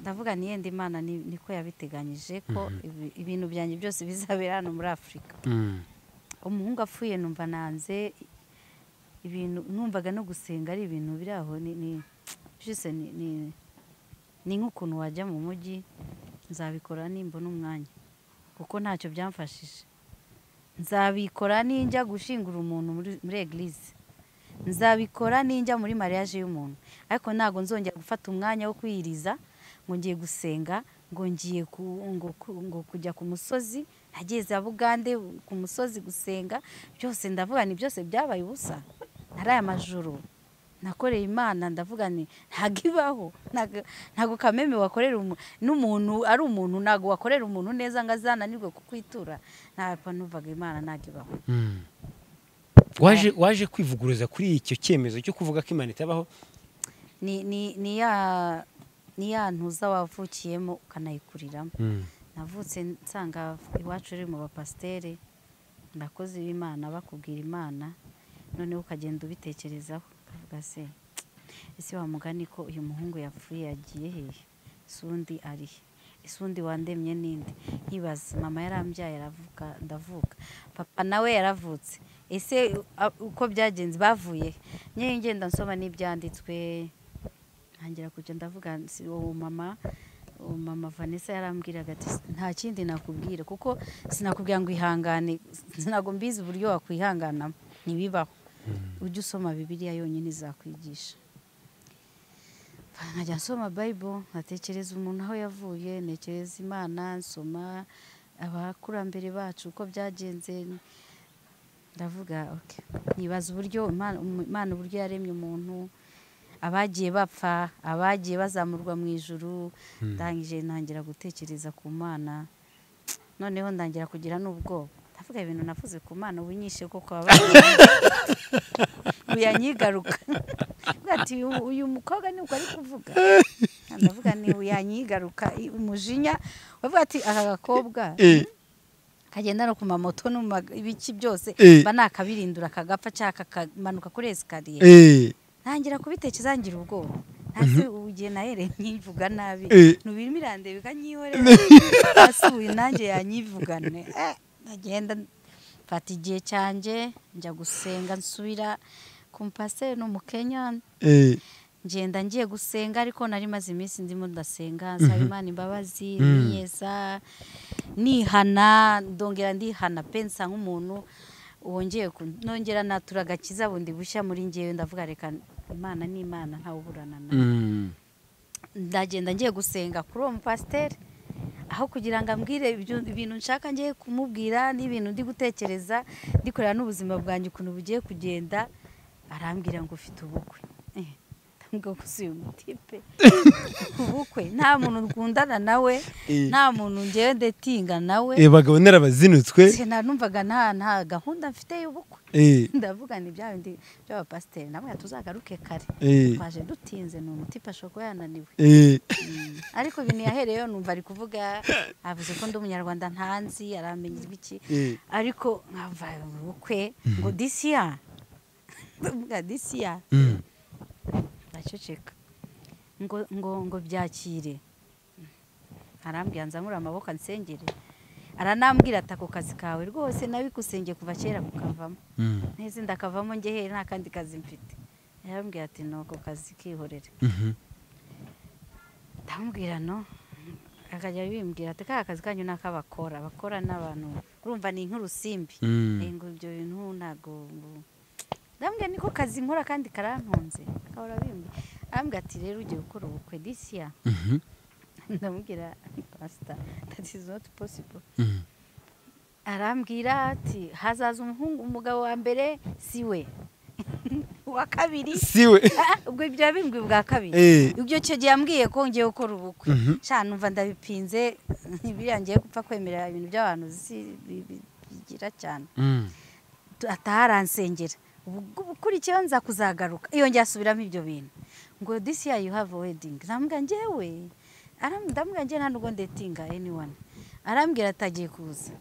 ndavuga ni yenda imana ni- niko yabiteganyije ko ibi- ibintu byanjye byose bizabera hano muri afurika umuhungu apfuye numva nanze ibintu numvaga no gusenga ari ibintu biri aho ni ni mbese ni- ni- ni nk'ukuntu wajya mu mujyi nzabikora nimbona umwanya kuko ntacyo byamfashije nzabikora ninjya gushingura umuntu muri muri eglise nzabikora ninjya muri mariage y'umuntu ariko ntabwo nzongera gufata umwanya wo kwiyiriza ngo ngiye gusenga ngo ngiye ku- ngo ku- ngo kujya ku musozi nageze bugande ku musozi gusenga byose ndavuga ni byose byabaye ubusa ari aya majoro nakoreye imana ndavuga ni ntabwo ibaho ntabwo- ntabwo kameme wakorera umu- n'umuntu ari umuntu ntabwo wakorera umuntu neza ngo azananirwe kukwitura ntabwo numvaga imana ntabwo ibaho waje waje kwivuguruza kuri icyo cyemezo cyo kuvuga ko imana itabaho ni ni ni ya ni ya ntuza wavukiyemo ukanayikuriramo navutse nsanga iwacu uri mu bapasiteri abakozi b'imana bakubwira imana noneho ukagenda ubitekerezaho ukavuga se ese wamugani ko uyu muhungu yapfuye yagiye hehe ese undi ari he ese undi wandemye n'indi nkibaza mama yarambyaye aravuka ndavuka papa nawe yaravutse ese a- uko byagenze bavuye he? nyewe ngenda nsoma n'ibyanditswe ntangira kujya ndavuga si uwo mama uwo mama vanessa yarambwiraga ati nta kindi nakubwira kuko sinakubwira ngo ihangane sinago mbizi uburyo wakwihanganamo ntibibaho ujye usoma bibiliya yonyine izakwigisha nkajya nsoma bayibo nkatekereza umuntu aho yavuye ntekereza imana nsoma abakurambere bacu uko byagenze ndavuga oke nibaza uburyo Imana- imana uburyo yaremye umuntu abagiye bapfa abagiye bazamurwa mu ijuru ndangije ntangira gutekereza ku mana noneho ndangira kugira n'ubwoba ndavuga ibintu navuze ku mana ubunyishe koko abagiye uyanyigaruka Ndavuga ati "Uyu- uyu mukobwa ni uko ari kuvuga ndavuga ni uyanyigaruka umujinya bavuga ati aka gakobwa kagenda no ku mamoto no mu ma- ibiki byose Eh. mba nakabirindura kagapfa cyangwa kakamanuka kuri esikariye ntangira kubitekereza ngira ubwoba ntazi ugiye nahereye nyivuga nabi Eh. nubirimo irandeba ikanyihorera hasi uyu nanjye yanyivugane Eh, ndagenda mfata igihe cyanjye njya gusenga nsubira ku mupasiteri ni umukenya ngenda ngiye gusenga ariko nari maze iminsi ndimo ndasenga nsaba imana imbabazi niyeza nihana ndongera ndihana pe nsa nk'umuntu wongeye ku- nongera natura agakiza bundi bushya muri ngewe ndavuga reka imana ni imana ntawuburana nayo ndagenda ngiye gusenga kuri uwo mupasiteri aho kugira ngo ambwire ibyo- ibintu nshaka ngiye kumubwira n'ibintu ndi gutekereza ndikorera n'ubuzima bwanjye ukuntu bugiye kugenda arambwira ngo ufite ubukwe Eh, ndamubwira ko si uyu mutipe ubukwe nta muntu rwundana nawe Eh. nta muntu ngewe ndetinga nawe bagabo narabazinutswe Se nanumvaga nta nta gahunda mfite y'ubukwe Eh, ndavuga ni bya bindi by'abapasiteri namwe tuzagaruke kare Eh. twaje dutinze ni umutipe ashobora kuba yananiwe eh, ariko ibintu yahereyeho numva ari kuvuga avuze ko ndi umunyarwanda ntanzi aramenya ibiki Eh. ariko nkava ubukwe ngo disiya ndavuga disiya mm, ndaceceka ngo ngo ngo byakire arambwira nzamura amaboko ansengere aranambwira ati ako kazi kawe rwose nabigusengiye kuva kera kukavamo mm, neza ndakavamo njye here nta kandi kazi mfite yarambwira ati ni ako kazi kihorere mhm, ndamubwira no akajya bimbwira ati ka kazi kanyu ni ak'abakora abakora n'abantu urumva ni nk'urusimbi Mm. Eh, ngo ibyo bintu ntabwo ngo- ndambwira niko kazi nkora kandi karantunze akahora bimbwira arambwira ati rero ugiye gukora ubukwe disi ya Mhm. ndamubwira pasita dati izi noti posibo Mhm. arambwira ati hazaza umuhungu umugabo wa mbere si we uwa kabiri siwe Ah, ubwo ibyo yabimbwi bwa kabiri Eh. ibyo icyo gihe yambwiye ko ngiye gukora ubukwe Mhm. nshya numva ndabipinze biriya ngiye gupfa kwemerera ibintu by'abantu si- bi- bi- bigira cyane Mm. ataha aransengera ubwo ukurikiyeho nza kuzagaruka iyo ngiye asubiramo ibyo bintu ngo disi ya you have a wedding ndambwira njyewe aram- ndambwira njyewe nta nubwo ndetinga anyone arambwira atagiye kuza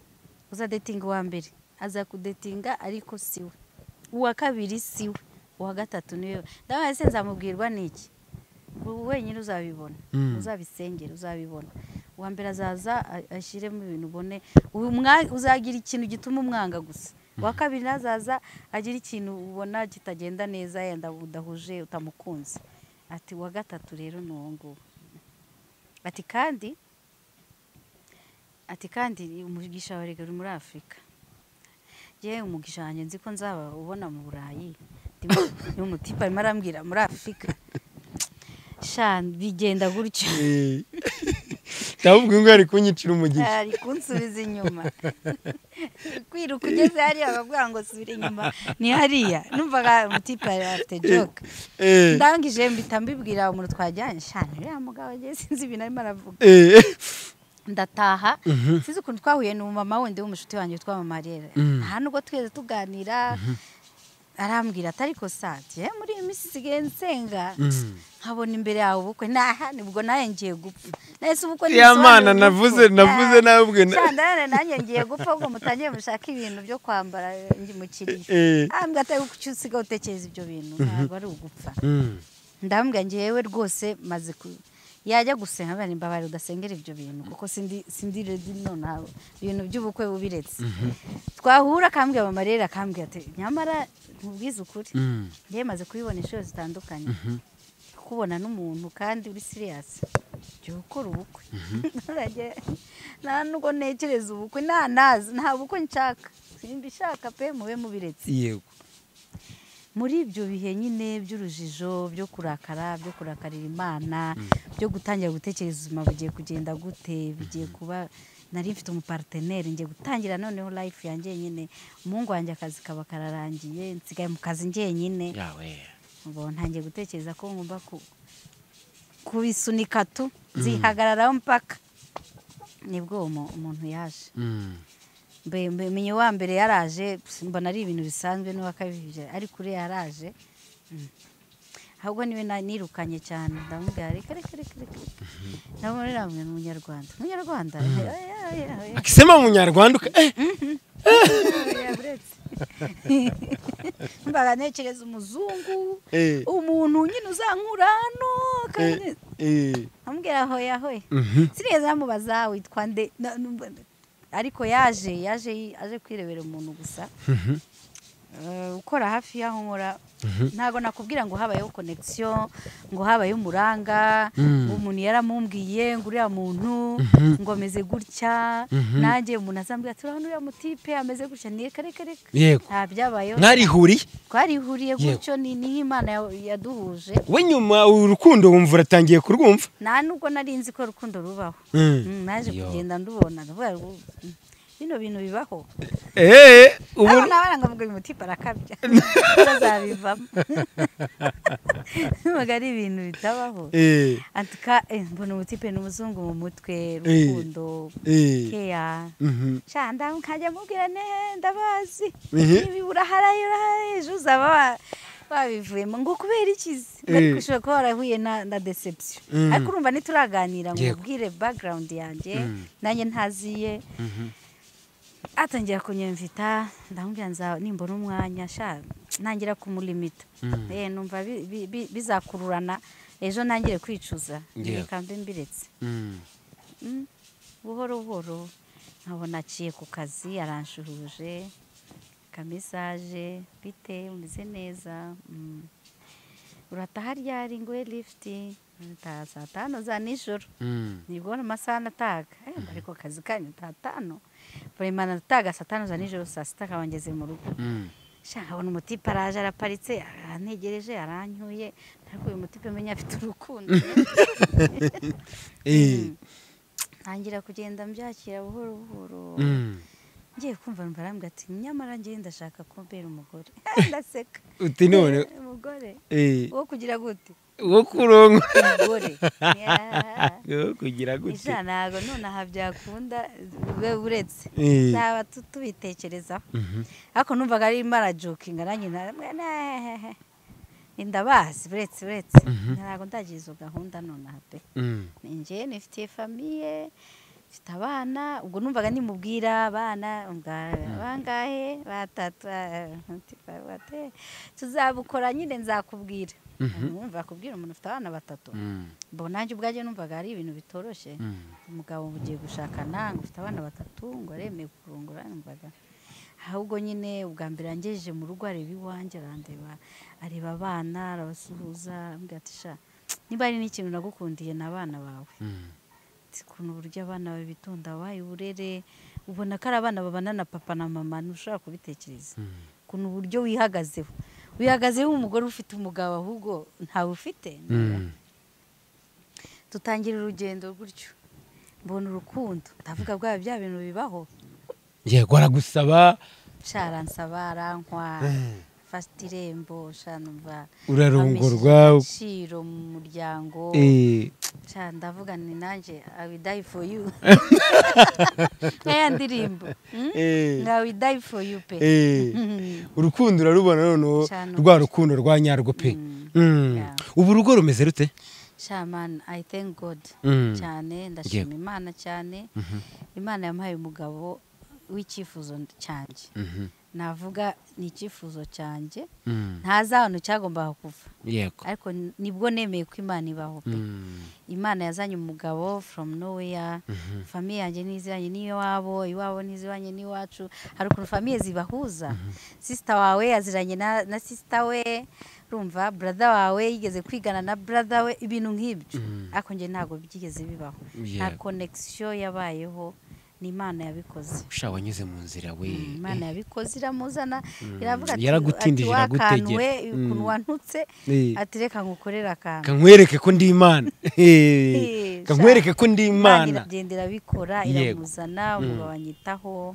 uzadetinga uwa mbere aza kudetinga ariko siwe uwa kabiri siwe uwa gatatu niwe ndabona se nzamubwirwa n'iki ubu wenyine uzabibona Mm. uzabisengera uzabibona uwa mbere azaza a- ashyiremo ibintu ubone uyu mwa- uzagira ikintu gituma umwanga gusa uwa kabiri nazaza agira ikintu ubona kitagenda neza yenda udahuje utamukunze ati uwa gatatu rero ni uwo nguwo ati kandi ati kandi umugisha wawe rega uri muri afurika yewe umugisha wanjye nzi ko nzaba ubona mu burayi uyu mutipe arimo arambwira muri afurika sha bigenda gutyo Eh. ndamubwiye ngo ari kunyicira umugisha ari kunsubiza inyuma kwiruka ugeze hariya bakubwira ngo subira inyuma ni hariya numvaga umutipe yari afite joke Eh. ndangije mpita mbibwira umuntu twajyanye sha uriya mugabo agiye sinzi ibintu arimo aravuga Eh. ndataha sinzi ukuntu twahuye n'umumama wundi w'umushuti wanjye witwa mama rero Mm. nta nubwo twese tuganira arambwira ati ariko sati muri iyi minsi isigaye nsenga Mm. nkabona imbere yawe ubukwe naha nibwo nawe ngiye gupfa nahise ubukwe Ya ntibisobanura mana, urupfu. navuze- navuze Ah, nawe ubwe na- sha ndabona nanjye ngiye gupfa ahubwo mutangiye mushaka ibintu byo kwambara ndi mukiriya Eh. ambwira ati ariko icyo usigaye utekereza ibyo bintu ntabwo ari ugupfa Mm. ndambwira ngewe rwose maze ku yajya gusenga mbona imbabare udasengera ibyo bintu kuko sindi sindi redi nonaha ibintu by'ubukwe bubiretse twahura akambwira mama rero akambwira ati nyamara nkubwize ukuri Mm. ngewe maze kubibona inshuro zitandukanye kubona n'umuntu kandi uri siriyasi jya gukora ubukwe Nturajye- nta nubwo ntekereza ubukwe nta nazi nta bukwe nshaka simbishaka pe mube mubiretse yego muri ibyo bihe nyine by'urujijo byo kurakara byo kurakarira imana byo gutangira gutekereza ubuzima bugiye kugenda gute bigiye kuba nari mfite umupariteneri ngiye gutangira noneho life yanjye nyine umuhungu wanjye akazi kaba kararangiye nsigaye mu kazi njyenyine yawe ubu ntangiye gutekereza ko ngomba ku- kubisunika tu zihagararaho mpaka nibwo uwo mu- umuntu yaje Mm. mbe mbe- menye wa mbere yaraje pf, mbona ari ibintu bisanzwe n'uwa kabiri ariko uriya yaraje mm. ahubwo niwe na- nirukanye cyane ndamubwira reka reka reka reka ndamubwira namwe ni umunyarwanda umunyarwanda Oya, oya, oya. akisema umunyarwanda uka- eh. Yaburetse. mbaga ntekereza umuzungu Eh. umuntu nyine uzankura hano kandi Eh. Eh. amubwira hoya hoya Mhm. sineza amubaza witwa nde na- numva- ariko yaje yaje aje kwirebera umuntu gusa Eh, ukora hafi y'aho nkora ntabwo nakubwira ngo habayeho konegisiyo ngo habayeho umuranga ngo umuntu yaramumbwiye ngo uriya muntu ngo ameze gutya nanjye umuntu azambwira ati urabona uriya mutipe ameze gutya ni reka reka reka yego nta byabayeho mwarihuriye twarihuriye Yego. gutyo ni niho imana ya- yaduhuje we nyuma urukundo wumva uratangiye kurwumva nta nubwo nari nzi ko urukundo rubaho Mm. Mm, naje Yo. kugenda ndubona ndavuga ngo, mm, bino bintu bibaho Eh, ubu abana barangavuga uyu mutipe arakabya bazabivamo ntabwo ari ibintu bitabaho Eh, antika eh, mbona umutipe ni umuzungu mu mutwe Eh. rukundo eh. keya Mhm. shanda nkajya mubwira ne ndabazi Mhm. ibi uraharaye uraharaye ejo uzaba wa- babivuyemo ngo kubera ikizi Eh. ariko ushobora kuba warahuye na, na deception Mm. ariko urumva ntituraganira ngo Yego. ubwire background yanjye Mm. nanjye ntaziye Mhm. atangira kunyemvita ndamubwira nza nimbona umwanya sha ntangira kumulimita Mm. eh numva bi- bi- bi- bizakururana ejo ntangire kwicuza Yeah. reka mbe mbiretse Mm. Mm. buhoro buhoro nkabona aciye ku kazi aranshuhuje kamisaje bite umeze neza Mm. urataha ryari ngo we lifuti ntaha saa tanu za nijoro Mm. nibwo amasaha natahaga Eh, mba ariko akazi kanyu saa tanu buremana natahaga saa tanu za nijoro saa sita akaba ngeze mu rugo Mm. sha nkabona umutipe araje araparitse arantegereje aranyuye ariko uyu mutipe menya afite urukundo Eh. ntangira kugenda mbyakira buhoro buhoro Mm. ngiye kumva numva arambwira ati nyamara ngiye ndashaka kumbera umugore ndaseka uti none Eh, umugore eh, wo kugira gute wo kuronka umugore Yeah. wo kugira gute ijana ntabwo nonaha byakunda we uretse Eh. zaba tu- tubitekerezaho Mhm. ariko numvaga arimo arajokinga nanjye naramubwira, "Nee, ndabazi uretse uretse Mhm. ntabwo ndagira izo gahunda nonaha pe Mm. ninjye nifitiye famiye mfite abana ubwo numvaga nimubwira abana nga- bangahe batatu ah, ntipa- bate- tuzabukora nyine nzakubwira Mhm. numva kubwira umuntu ufite abana batatu Mm. mbona nanjye ubwajye numvaga ari ibintu bitoroshye Mm. umugabo ugiye gushakana ngo ufite abana batatu ngo aremeye kurungura numvaga ahubwo nyine ubwa mbere yangejeje mu rugo areba iwanjye arandeba areba abana arabasuhuza arambwira ati sha niba hari n'ikintu nagukundiye ni abana bawe Mm. Ati, ukuntu uburyo abana bawe bitonda wabaye uburere ubona ko ari abana babana na papa na mama ntushobora kubitekereza Mm. ukuntu uburyo wihagazeho wihagazeho umugore ufite umugabo ahubwo ntawe ufite Mm. dutangira urugendo gutyo mbona urukundo ndavuga bwa bya bintu bibaho yego aragusaba sharansaba arankwa Mm. fata irembo shanumva urarongorwa agaciro mu muryango Eh. sha ndavuga ni nanjye i will die for you nkaya ndirimbo mm? Eh. nga will die for you pe Eh. Mhm. urukundo urarubona noneho Cyane. rwa rukundo rwa nyarwo pe Mm. Mm. Yeah. ubu urugo rumeze rute sha man i thank god Mm. cyane ndashima imana cyane imana yamuhaye umugabo w'icyifuzo cyanjye Mhm. navuga ni icyifuzo cyanjye Mm. ntazi ahantu cyagombaga kuva yego ariko ni- nibwo nemeye ko imana ibaho pe Mm. imana yazanye umugabo from nowhere famiye yanjye n'iziranye n'iwabo iwabo n'iziranye n'iwacu hari ukuntu famiye zibahuza sisita wawe yaziranye na, na sisita we urumva brada wawe yigeze kwigana na brada we ibintu nk'ibyo ariko njye ntabwo byigeze bibaho nta Yego. connection yabayeho ni imana yabikoze sha wanyuze mu nzira we Mm, imana yabikoze iramuzana Mm, iravuga ati yaragutindije, ati, "Wa kantu iragutegera." we, Mm. ukuntu wantutse Eh. ati reka ngukorere akantu kankwereke ko ndi imana Eh. Eh, kankwereke ko ndi imana imana iragenda irabikora Yego. iramuzana umugabo anyitaho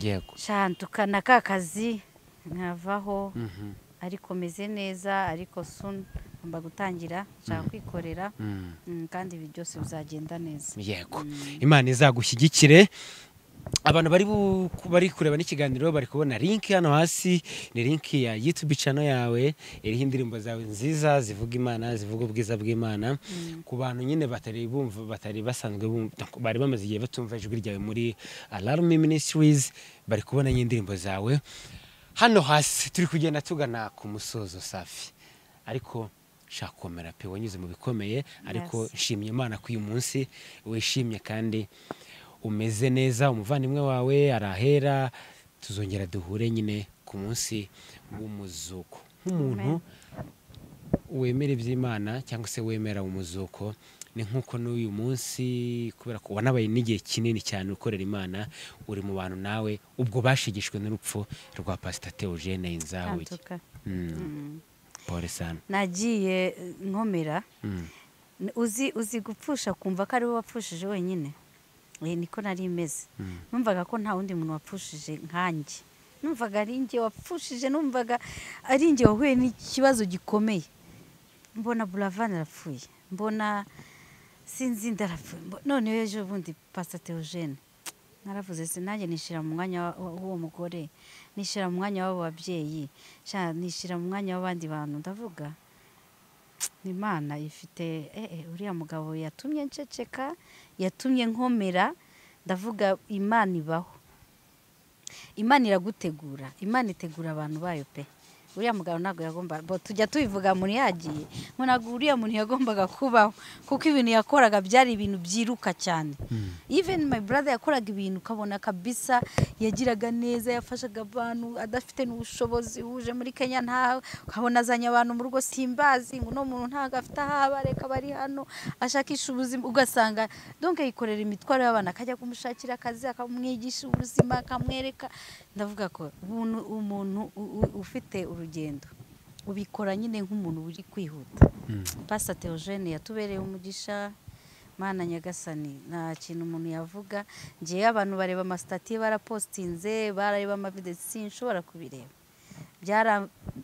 yego shantukana ka kazi nkavaho Mhm. ariko meze neza ariko soon ngomba gutangira nshaka kwikorera Mm. Mm, kandi ibi byose bizagenda neza yego imana izagushyigikire abantu bari bu- bari kureba n'ikiganiro bari kubona link hano hasi ni link ya youtube channel yawe iriho indirimbo zawe nziza zivuga imana zivuga ubwiza bw'imana ku bantu nyine batari bumva batari basanzwe bumva bari bamaze igihe batumva ijwi ryawe muri alarm ministries bari kubona indirimbo zawe hano hasi turi kugenda tugana ku musozo safi ariko nshaka komera pe wanyuze mu bikomeye ariko Yes. nshimye imana ko uyu munsi wishimye kandi umeze neza umuvandimwe wawe arahera tuzongera duhure nyine ku munsi w'umuzuko nk'umuntu wemera iby'imana cyangwa se wemera umuzuko ni nk'uko n'uyu munsi kubera ko wanabaye n'igihe kinini cyane ukorera imana uri mu bantu nawe ubwo bashigishwe n'urupfu rwa pasita teogene inzahuye shantuka pole sana nagiye eh, nkomera Mm. N- uzi uzi gupfusha kumva ko ari wowe wapfushije wenyine Eh, niko nari meze numvaga ko nta wundi muntu wapfushije nkanjye numvaga ari njye wapfushije numvaga ari njye wahuye n'ikibazo gikomeye mbona buravan arapfuye mbona sinzi ndarapfuye Mbo- noneho ejo bundi pasta teogene naravuze se nanjye nishyira mu mwanya wa- wa- w'uwo mugore nishyira mu mwanya w'abo babyeyi sha nishyira mu mwanya w'abandi bantu ndavuga ni imana ifite eh, eh, uriya mugabo yatumye nceceka yatumye nkomera ndavuga imana ibaho imana iragutegura imana itegura abantu bayo pe uriya mugabo ntabwo yagombaga bo tujya tubivuga muri yagiye ngo ntabwo uriya muntu yagombaga kubaho kuko ibintu yakoraga byari ibintu byiruka cyane even my brother yakoraga ibintu ukabona kabisa yagiraga neza yafashaga abantu adafite n'ubushobozi wuje muri kenya nta ukabona azanye abantu mu rugo simbazi ngo uno muntu ntabwo afite aho aba reka bari hano ashakisha ubuzima ugasanga donc yikorera imitwaro y'abana akajya kumushakira akazi akamwigisha ubuzima akamwereka ndavuga ko umuntu umuntu u- u- ufite urugendo ubikora nyine nk'umuntu uri kwihuta pasiteri teogene yatubereye umugisha mana nyagasani nta kintu umuntu yavuga ngewe abantu bareba amasitati barapositinze barareba amavidesi sinshobora kubireba byara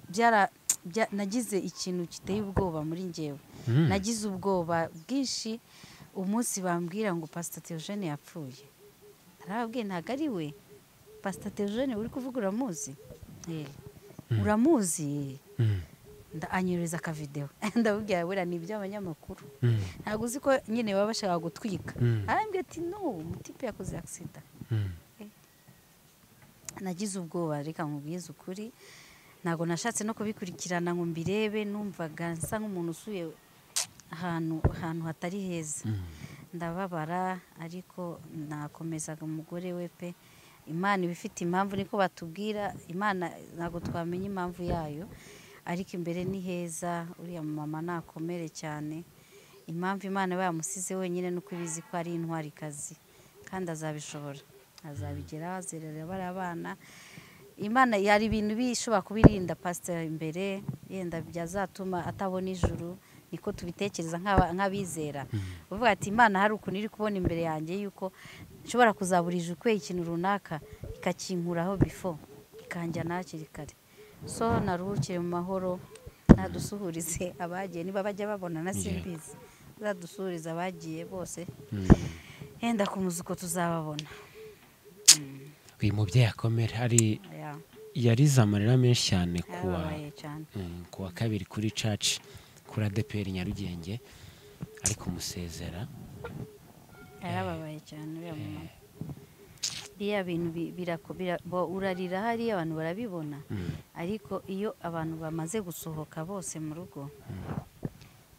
byara bya- nagize ikintu giteye ubwoba muri ngewe nagize ubwoba bwinshi umunsi bambwira ngo pasita teogene yapfuye arababwiye ntabwo ari we pasita teogene uri kuvuga uramuzi Eh, uramuzi Nda- anyohereza akavidewo ndabubwira buriya ni iby'abanyamakuru ntabwo uzi ko nyine baba bashaka gutwika Mm. arambwira ati no umutipe yakoze agisida nagize ubwoba reka nkubwize ukuri ntabwo nashatse no kubikurikirana ngo mbirebe numvaga nsa nk'umuntu usuye ahantu ahantu hatari heza ndababara ariko nakomezaga umugore we pe imana iba ifite impamvu niko batubwira imana ntabwo twamenya impamvu yayo ariko imbere ni heza uriya mama nakomere cyane impamvu imana iba yamusize wenyine ni uko ibizi ko ari intwarikazi kandi azabishobora azabigeraho azerera bariya bana imana hari ibintu bishobora kubirinda pasiteri imbere yenda byazatuma atabona ijuru niko tubitekereza nk'aba- nk'abizera uvuga ati imana hari ukuntu iri kubona imbere yanjye yuko nshobora kuzabura ijuru kubera ikintu runaka ikakinkuraho bifo ikanjyana hakiri kare so naruhukire mu mahoro nadusuhurize abagiye niba bajya babonana simbizi zadusuhurize abagiye bose yenda ku muzi uko tuzababona uyu mubyeyi akomera ari Yeah, yarize amarira menshi cyane kuwa yarababaye cyane mm, kuwa kabiri kuri caci kuri adeperi nyarugenge ari kumusezera yarababaye cyane uriya mumama biriya bintu bi- birako- bira- bo- urarira hariya abantu barabibona ariko iyo abantu bamaze gusohoka bose mu rugo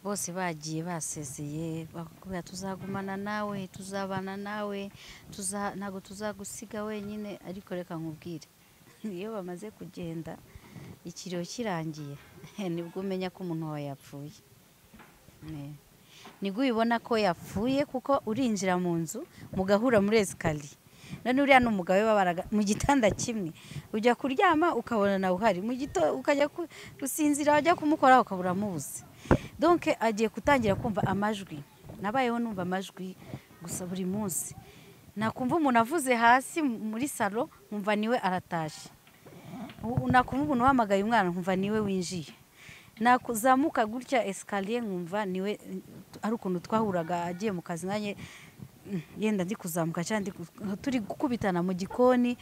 bose bagiye basezeye bakubwira tuzagumana nawe tuzabana nawe tuza- ntabwo tuzagusiga wenyine ariko reka nkubwire iyo bamaze kugenda ikiriyo kirangiye nibwo umenya ko umuntu wawe yapfuye Eh. nibwo ubibona ko yapfuye kuko urinjira mu nzu mugahura muri esikariye none uriya ni umugabo we babaraga mu gitanda kimwe ujya kuryama ukabona nawe uhari mu gito ukajya ku- gusinzira wajya kumukoraho ukabura amubuze donke agiye gutangira kumva amajwi nabayeho numva amajwi gusa buri munsi nakumva umuntu avuze hasi muri salo nkumva niwe aratashye U- nakumva umuntu uhamagaye umwana nkumva niwe winjiye nakuzamuka gutya esikariye nkumva niwe ari ukuntu twahuraga agiye mu kazi nanjye mm, yenda ndi kuzamuka cyangwa ndi ku- turi gukubitana mu gikoni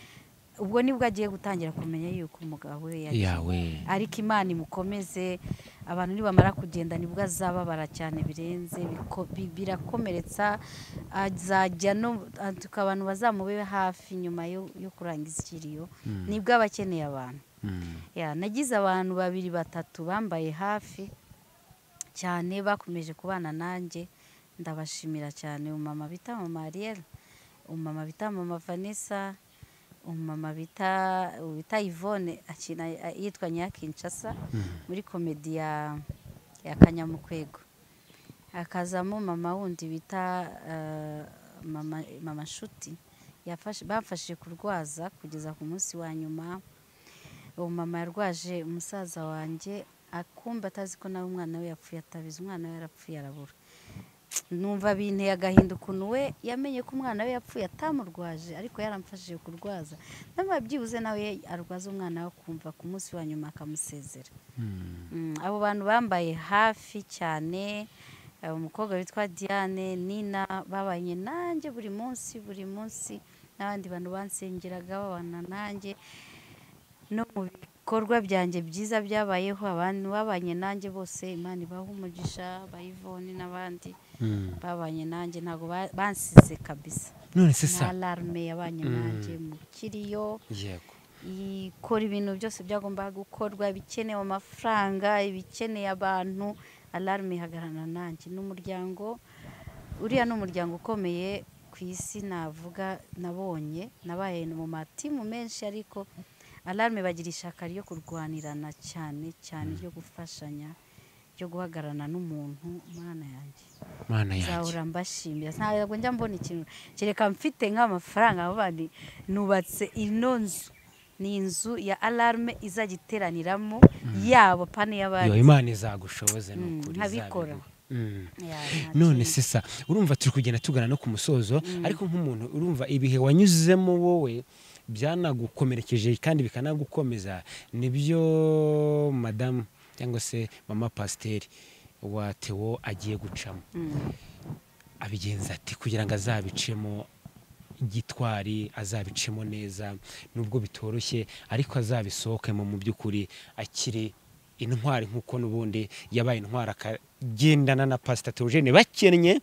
ubwo nibwo agiye gutangira kumenya yuko umugabo we yagiye yawe ariko imana imukomeze abantu nibamara kugenda nibwo azababara cyane birenze biko- bi- birakomeretsa azajya no atuka abantu bazamube hafi nyuma yo yo kurangiza ikiriyo nibwo aba akeneye abantu Mm. Ya, nagize abantu babiri batatu bambaye hafi cyane bakomeje kubana nanjye ndabashimira cyane umumama bita mama Ariel umumama bita mama Vanessa umumama bita bita Yvonne akina yitwa Nyakinshasa muri komedi ya ya Kanyamukwego hakazamo mama wundi bita eh, mama mama Nshuti yafashe bamfashije kurwaza kugeza ku munsi wa nyuma uwo mama yarwaje umusaza wanjye akumva atazi ko nawe umwana we yapfuye atabizi umwana we yarapfuye arabura numva binteye agahinda ukuntu we yamenye ko umwana we yapfuye atamurwaje ariko yaramfashije kurwaza nawe byibuze nawe arwaza umwana we akumva ku munsi wa nyuma akamusezera Mm, abo bantu bambaye hafi cyane eh, umukobwa witwa diane nina babanye nanjye buri munsi buri munsi n'abandi bantu bansengeraga babana nanjye no mu bikorwa byanjye byiza byabayeho abantu babanye nanjye bose imana ibaha umugisha bayivoni n'abandi Mm. babanye nanjye ntabwo ba- bansize kabisa none se na sa alarme yabanye nanjye mu kiriyo yego ikora ibintu byose byagombaga gukorwa ibikenewe amafaranga ibikeneye abantu alarme ihagarara nanjye ni umuryango uriya ni umuryango ukomeye ku isi navuga nabonye nabaye mu matimu menshi ariko alarme bagira ishaka ryo kurwanirana cyane cyane ryo gufashanya ryo guhagararana n'umuntu umwana yanjye mana yanjye nzahora mbashimira ntabwo njya mbona ikintu kereka mfite nk'amafaranga aho bari nubatse ino nzu ni inzu ya alarme izajya iteraniramo yabo pane yo y'abandi imana izagushoboze ni Mm, ukuri nkabikora. izabiguha. Mm. Ya, nta none kindi. se sa urumva turi kugenda tugana no ku musozo ariko nk'umuntu urumva ibihe wanyuzemo wowe byanagukomerekeje kandi bikanagukomeza nibyo madamu cyangwa se mama pasiteri wa tewo agiye gucamo Mm. abigenza ati kugira ngo azabicemo gitwari azabicemo neza nubwo bitoroshye ariko azabisohokemo mu by'ukuri akiri intwari nk'uko n'ubundi yabaye intwari akagendana na pasita teogene bakennye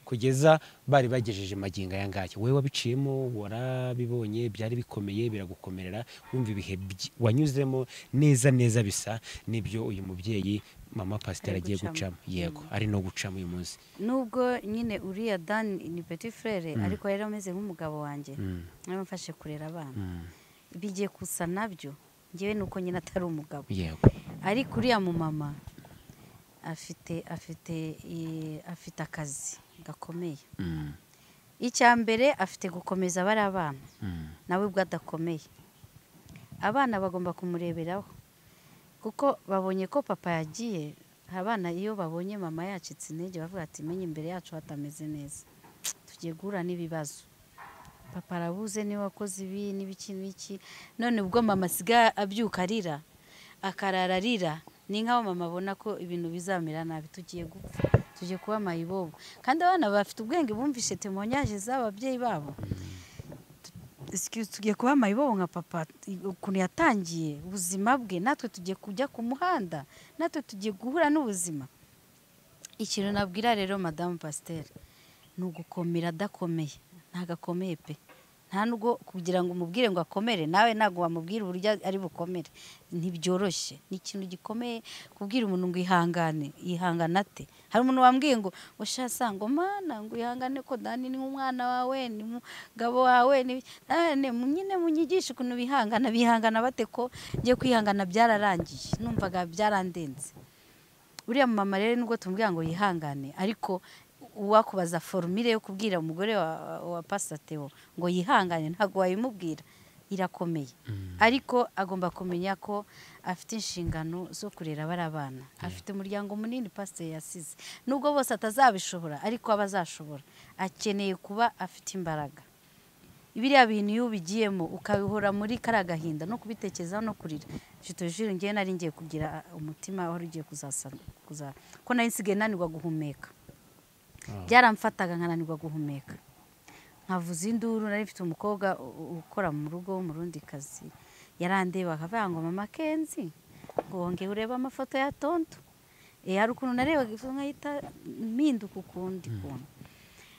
kugeza bari bagejeje magingo aya ngaya wowe wabiciyemo warabibonye byari bikomeye biragukomerera wumva ibihe byi- wanyuzemo neza neza bisa n'ibyo uyu mubyeyi mama pasiteri Ari agiye gucamo. gucamo yego ari no gucamo uyu munsi nubwo nyine uriya dan ni petit frere Mm. ariko yari ameze nk'umugabo wanjye Mm, niba mfashe kurera abana mm. bigiye gusa nabyo ngewe nuko nyine atari umugabo yego ariko uriya mumama afite afite i- afite akazi gakomeye Mm, icya mbere afite gukomeza bari abana mm, nawe ubwo adakomeye abana bagomba kumureberaho kuko babonye ko papa yagiye abana iyo babonye mama yacitse intege bavuga ati menye imbere yacu hatameze neza tugiye guhura n'ibibazo papa arabuze niba wakoze ibi n'ibiki n'iki none ubwo mama asigaye abyuka arira akarara arira ni nk'aho mama abona ko ibintu bizamera nabi tugiye gupfa tugiye kuba mayibobo kandi abana bafite ubwenge bumvishe temonyaje z'ababyeyi babo Excuse, tugiye kuba mayibobo nka papa ukuntu yatangiye ubuzima bwe natwe tugiye kujya ku muhanda natwe tugiye guhura n'ubuzima ikintu nabwira rero madamu pasiteri ni ugukomera adakomeye ntabwo akomeye pe nta nubwo kugira ngo umubwire ngo akomere nawe ntabwo wamubwira uburyo ari bukomere ntibyoroshye ni ikintu gikomeye kubwira umuntu ngo ihangane yihangana ate hari umuntu wambwiye ngo ushasanga mana ngo ihangane ko dani ni umwana wawe ni umugabo wawe ni none nyine munyigishe ukuntu bihangana bihangana bate ko ngiye kwihangana byararangiye numvaga byarandenze uriya mumama rero nubwo tumubwira ngo yihangane ariko uwakubaza forumire yo kubwira umugore wa, wa pasateo ngo yihangane ntabwo wayimubwira irakomeye ariko agomba kumenya ko afite inshingano zo kurera bari abana afite umuryango munini pasiteri yasize nubwo bose atazabishobora ariko aba azashobora akeneye kuba afite imbaraga biriya bintu iyo ubigiyemo ukabihora muri kariya gahinda no kubitekerezaho no kurira jito jure ngewe nari ngiye kugira umutima wari ugiye kuzasa kuza- ko nari nsigaye nanirwa guhumeka Ah. byaramfataga nkananirwa guhumeka nkavuza induru nari mfite umukobwa u- u- ukora mu rugo w'umurundi kazi yarandeba akavuga ngo mama kenzi ngo wongeye urebe amafoto ya tonto Eh, hari ukuntu narebaga ifu nkahita mpinduka ukundi kuntu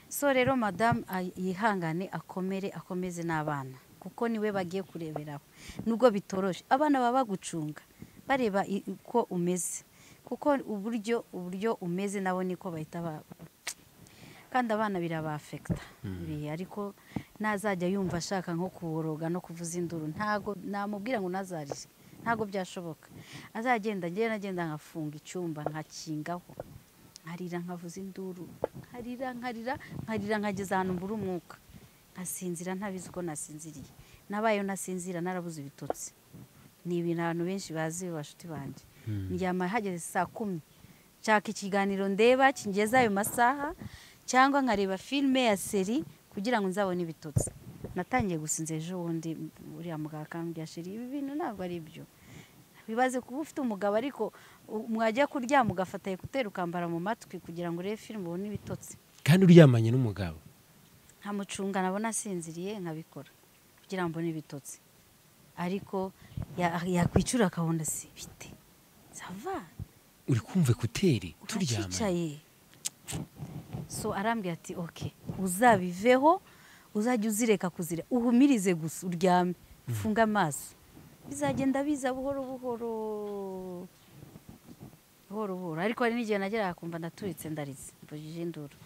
so rero madamu ay- yihangane akomere akomeze n'abana kuko niwe bagiye kureberaho nubwo bitoroshe abana baba bagucunga bareba i- uko umeze kuko uburyo uburyo umeze nabo niko bahita ba kandi abana birabafekita ibihe ariko ntazajya yumva ashaka nko kuboroga no kuvuza induru ntago namubwira ngo nazarije ntago byashoboka azagenda ngenda nagenda nkafunga icyumba nkakingaho nkarira nkavuza induru nkarira nkarira nkarira nkageza ahantu mbura umwuka nkasinzira ntabizi uko nasinziriye nabayeho nasinzira narabuze ibitotsi ni ibintu abantu benshi bazi bashuti banjye ndyama hageze saa kumi nshaka ikiganiro ndeba kingeza ayo masaha cyangwa nkareba filime ya seri kugira ngo nzabone ibitotsi natangiye gusinza ejo bundi uriya mugabo akambwira sheri ibi bintu ntabwo ari byo bibaze kuba ufite umugabo ariko u- mwajya kuryama ugafata ekuteri ukambara mu matwi kugira ngo urebe filime ubone ibitotsi kandi uryamanye n'umugabo nkamucunga nabona asinziriye nkabikora kugira ngo mbone ibitotsi ariko ya- yakwicura akabona si bite sava uri kumva ekuteri turyamanye uracyicaye so arambwira ati oke uzabiveho uzajya uzireka kuzira uhumirize gusa uryame ufunge amaso bizagenda biza buhoro buhoro buhoro buhoro ariko hari n'igihe nageraga kumva ndaturitse ndarize mbujije induru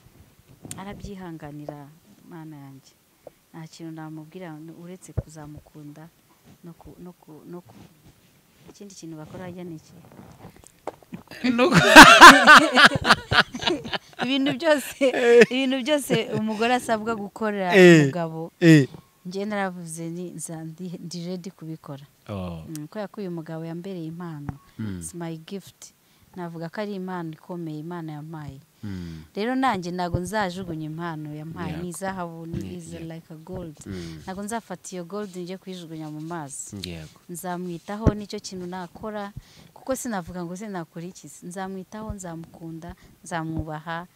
arabyihanganira mana yanjye nta kintu namubwira uretse kuzamukunda no ku no ku no ku ikindi kintu bakora hajya ni iki ibintu byose ibintu byose umugore asabwa gukorera Eh. umugabo Eh. njye naravuze ni nza- ndi- ndi redi kubikora Oh. Mm, kubera ko uyu mugabo yambereye impano Mm. its my gift navuga ko ari impano ikomeye imana yampaye Mm. rero nanjye ntabwo nzajugunya impano yampaye Yego. ni izahabu ni Ni- iza yego. like a gold Mm. ntabwo nzafata iyo gold njye kuyijugunya mu mazi Yego. nzamwitaho nicyo kintu nakora kuko sinavuga ngo sinakora iki nzamwitaho nzamukunda nzamwubaha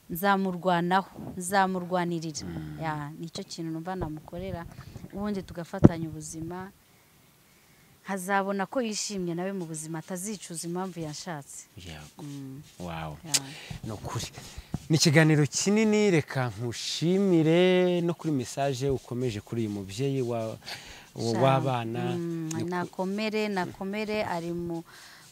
nzamurwanaho nzamurwanirira Ya, nicyo kintu numva namukorera ubundi tugafatanya ubuzima hazabona ko yishimye nawe mu buzima atazicuza impamvu yashatse Yego. Mm, Wow. ya. ni ukuri ni ikiganiro kinini reka nkushimire no kuri mesaje ukomeje kuri uyu mubyeyi wa- wa- w'abana Mm, Ni uku- nakomere nakomere ari mu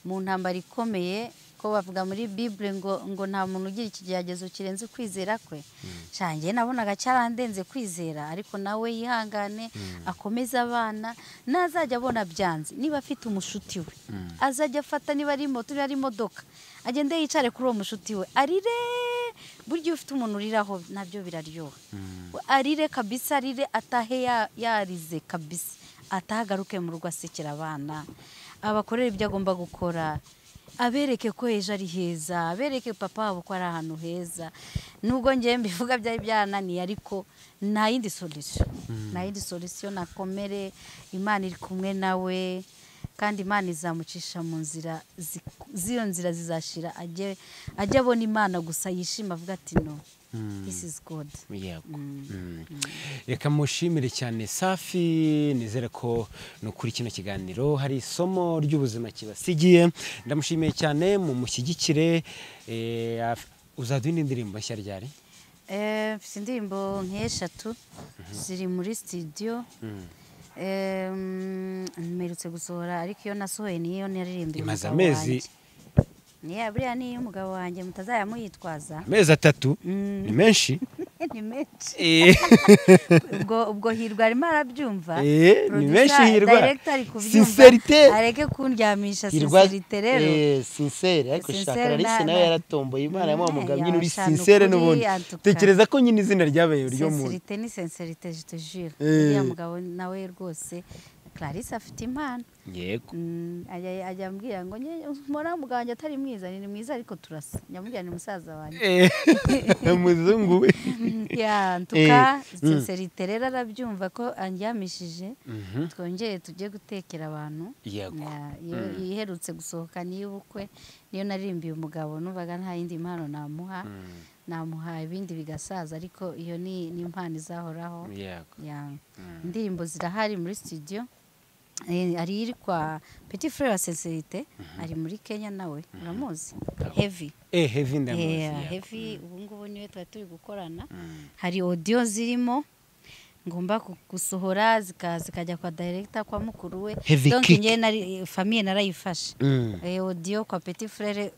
mu ntambara ikomeye ko bavuga muri bible ngo ngo nta muntu ugira ikigeragezo kirenze ukwizera kwe cyane nabonaga cyarandenze kwizera ariko nawe yihangane akomeze abana nazajya abona byanze niba afite umushuti we azajya afata niba ari moto niba ari imodoka agende yicare kuri uwo mushuti we arire burya iyo ufite umuntu uriraho nabyo biraryoha arire kabisa arire atahe ya- yarize kabisa atahagaruke mu rugo asekera abana abakorera ibyo agomba gukora abereke ko ejo ari heza abereke papa wabo ko ari ahantu heza nubwo ngewe mbivuga byari byananiye ariko nta yindi solisiyo nta yindi solisiyo nakomere imana iri kumwe nawe kandi imana izamucisha mu nzira zi- z'iyo nzira zizashira ajye ajye abona imana gusa yishima avuga ati no this is god yego Mm. Mm. reka mushimire cyane safi nizere ko ni ukuri kino kiganiro hari isomo ry'ubuzima kibasigiye ndamushimiye cyane mumushyigikire Eh, af- uzajya indi ndirimbo nshya ryari Eh, mfite indirimbo nk'eshatu ziri muri studio Eh, mm, mperutse gusohora ariko iyo nasohoye niyo naririmbye imaze umugabo amezi wanjye. niya buriya niyo umugabo wanjye mutazayamuyitwaza amezi atatu Mm. ni menshi ni menshi Eh. ubwo ubwo hirwa arimo arabyumva Eh, ni menshi Producer, hirwa director ari kubyumva. sincerite areke kundyamisha Hirwa- sincerite rero Eh, sincere ariko Sincere shaka Clarisse na- nawe na- yaratomboye imana yamuha na- umugabo nyine uri yashana sincere ukuri, n'ubundi antuka. tekereza ko nyine izina ryabaye uryo muntu sincerite ni sincerite je te jure Eh. uriya mugabo nawe rwose clarisse afite impano yego Mm, ajya ajya ambwira ngo "Nye- mbona mugabo wanjye atari mwiza ni mwiza ariko turasa nyamubwira ni musaza wanjye Eh, muzungu we ya ntuka sincerite rero arabyumva ko andyamishije Mhm. twongere tujye gutekera abantu yego Ya, iyo iherutse gusohoka n'iy'ubukwe niyo naririmbiye umugabo numvaga nta yindi mpano namuha namuha ibindi bigasaza ariko iyo ni ni impano izahoraho yego ya indirimbo zirahari muri studio Eh, hari iri kwa petit frere wa sincerite ari muri kenya nawe uramuzi heavy eh heavy ndamuzi Yeah, yego. heavy ubu ngubu niwe twari turi gukorana hari audio zirimo ngomba ku- gusohora zika- zikajya kwa director kwa mukuru we Heavy donc kick. njye nari famiye narayifashe Mm. Eh, audio kwa petit frere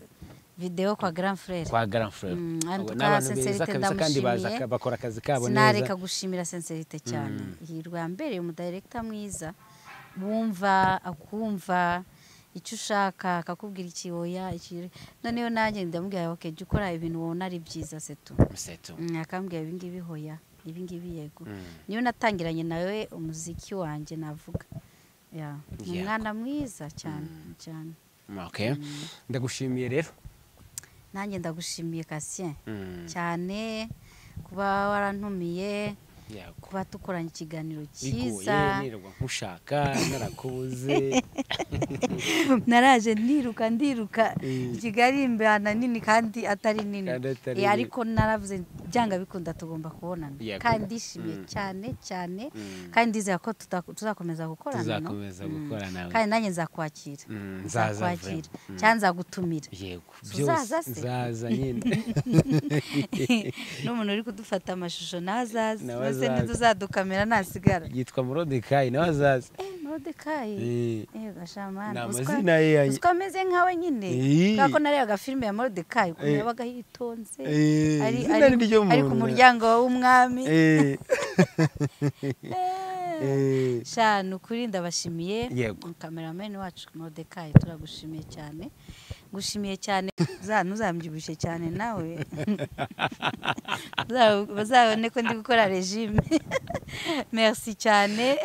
video kwa grand frere kwa grand frere Mm, Abo ariko ni abantu sincerite beza kabisa kandi baza ndamushimiye. bakora akazi kabo neza sinareka gushimira sincerite cyane hirwa yambereye umudirekita mwiza wumva akumva icyo ushaka akakubwira iki oya iki noneho nanjye ndamubwira ok jya ukora ibintu wabona ari byiza setu Setu. Mm, akambwira ibingibi hoya ibingibi yego Mm. niyo natangiranye nawe umuziki wanjye navuga Ya, ni Yego. umwana mwiza cyane cyane okay ndagushimiye rero nanjye ndagushimiye kasien Mm. cyane kuba warantumiye yego kuba dukoranye ikiganiro cyiza bigoye nirwa nkushaka narakubuze naraje ndiruka ndiruka Eh. kigali imbana nini kandi atari nini Kandi atari Eh, nini. ariko naravuze byanga bikunda tugomba kubonana Yego. kandi ndishimiye cyane cyane kandi ndizera ko tuta- tuzakomeza gukorana no? Tuzakomeza Mm. gukorana, we. kandi nanjye nzakwakira Mm, nzaza nzakwakira vraiment. Mm. cyangwa nzagutumira yego Uzaza byose se? nzaza nyine n'umuntu uri kudufata amashusho nazaze Nawe mbese azaze. ntiduzadukamera ntasigara yitwa murodekayi nawe azaza Eh, nawe morodekayi Eh, yego shamani ni uziko amazina ye ya- uziko ameze nkawe nyine Eh. kubera ko nareba agafilime ya morodekayi ukuntu Eh. yabaga yitonze eh, ari izina ari- ni ryo ari ku muntu. muryango w'umwami Eh, Eh. eh, sha ni ukuri ndabashimiye Yego. kameramani wacu modekayi turagushimiye cyane ngushimiye cyane Za- ntuzambyibushye cyane nawe Za- bazabone ko ndi gukora regime merci cyane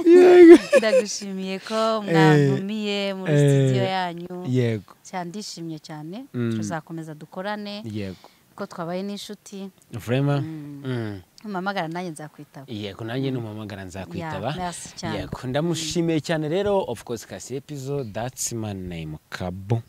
ndagushimiye ko mwantumiye muri Eh. studio yanyu yego cyane ndishimye cyane Mm. tuzakomeza dukorane yego ko twabaye n'inshuti vrema Mm. Mm. mpamagara nanjye nzakwitaba yego nanjye numuhamagara nzakwitaba Yeah, merci cyane. yego ndamushimiye cyane rero of course kasi episode that's my name kabo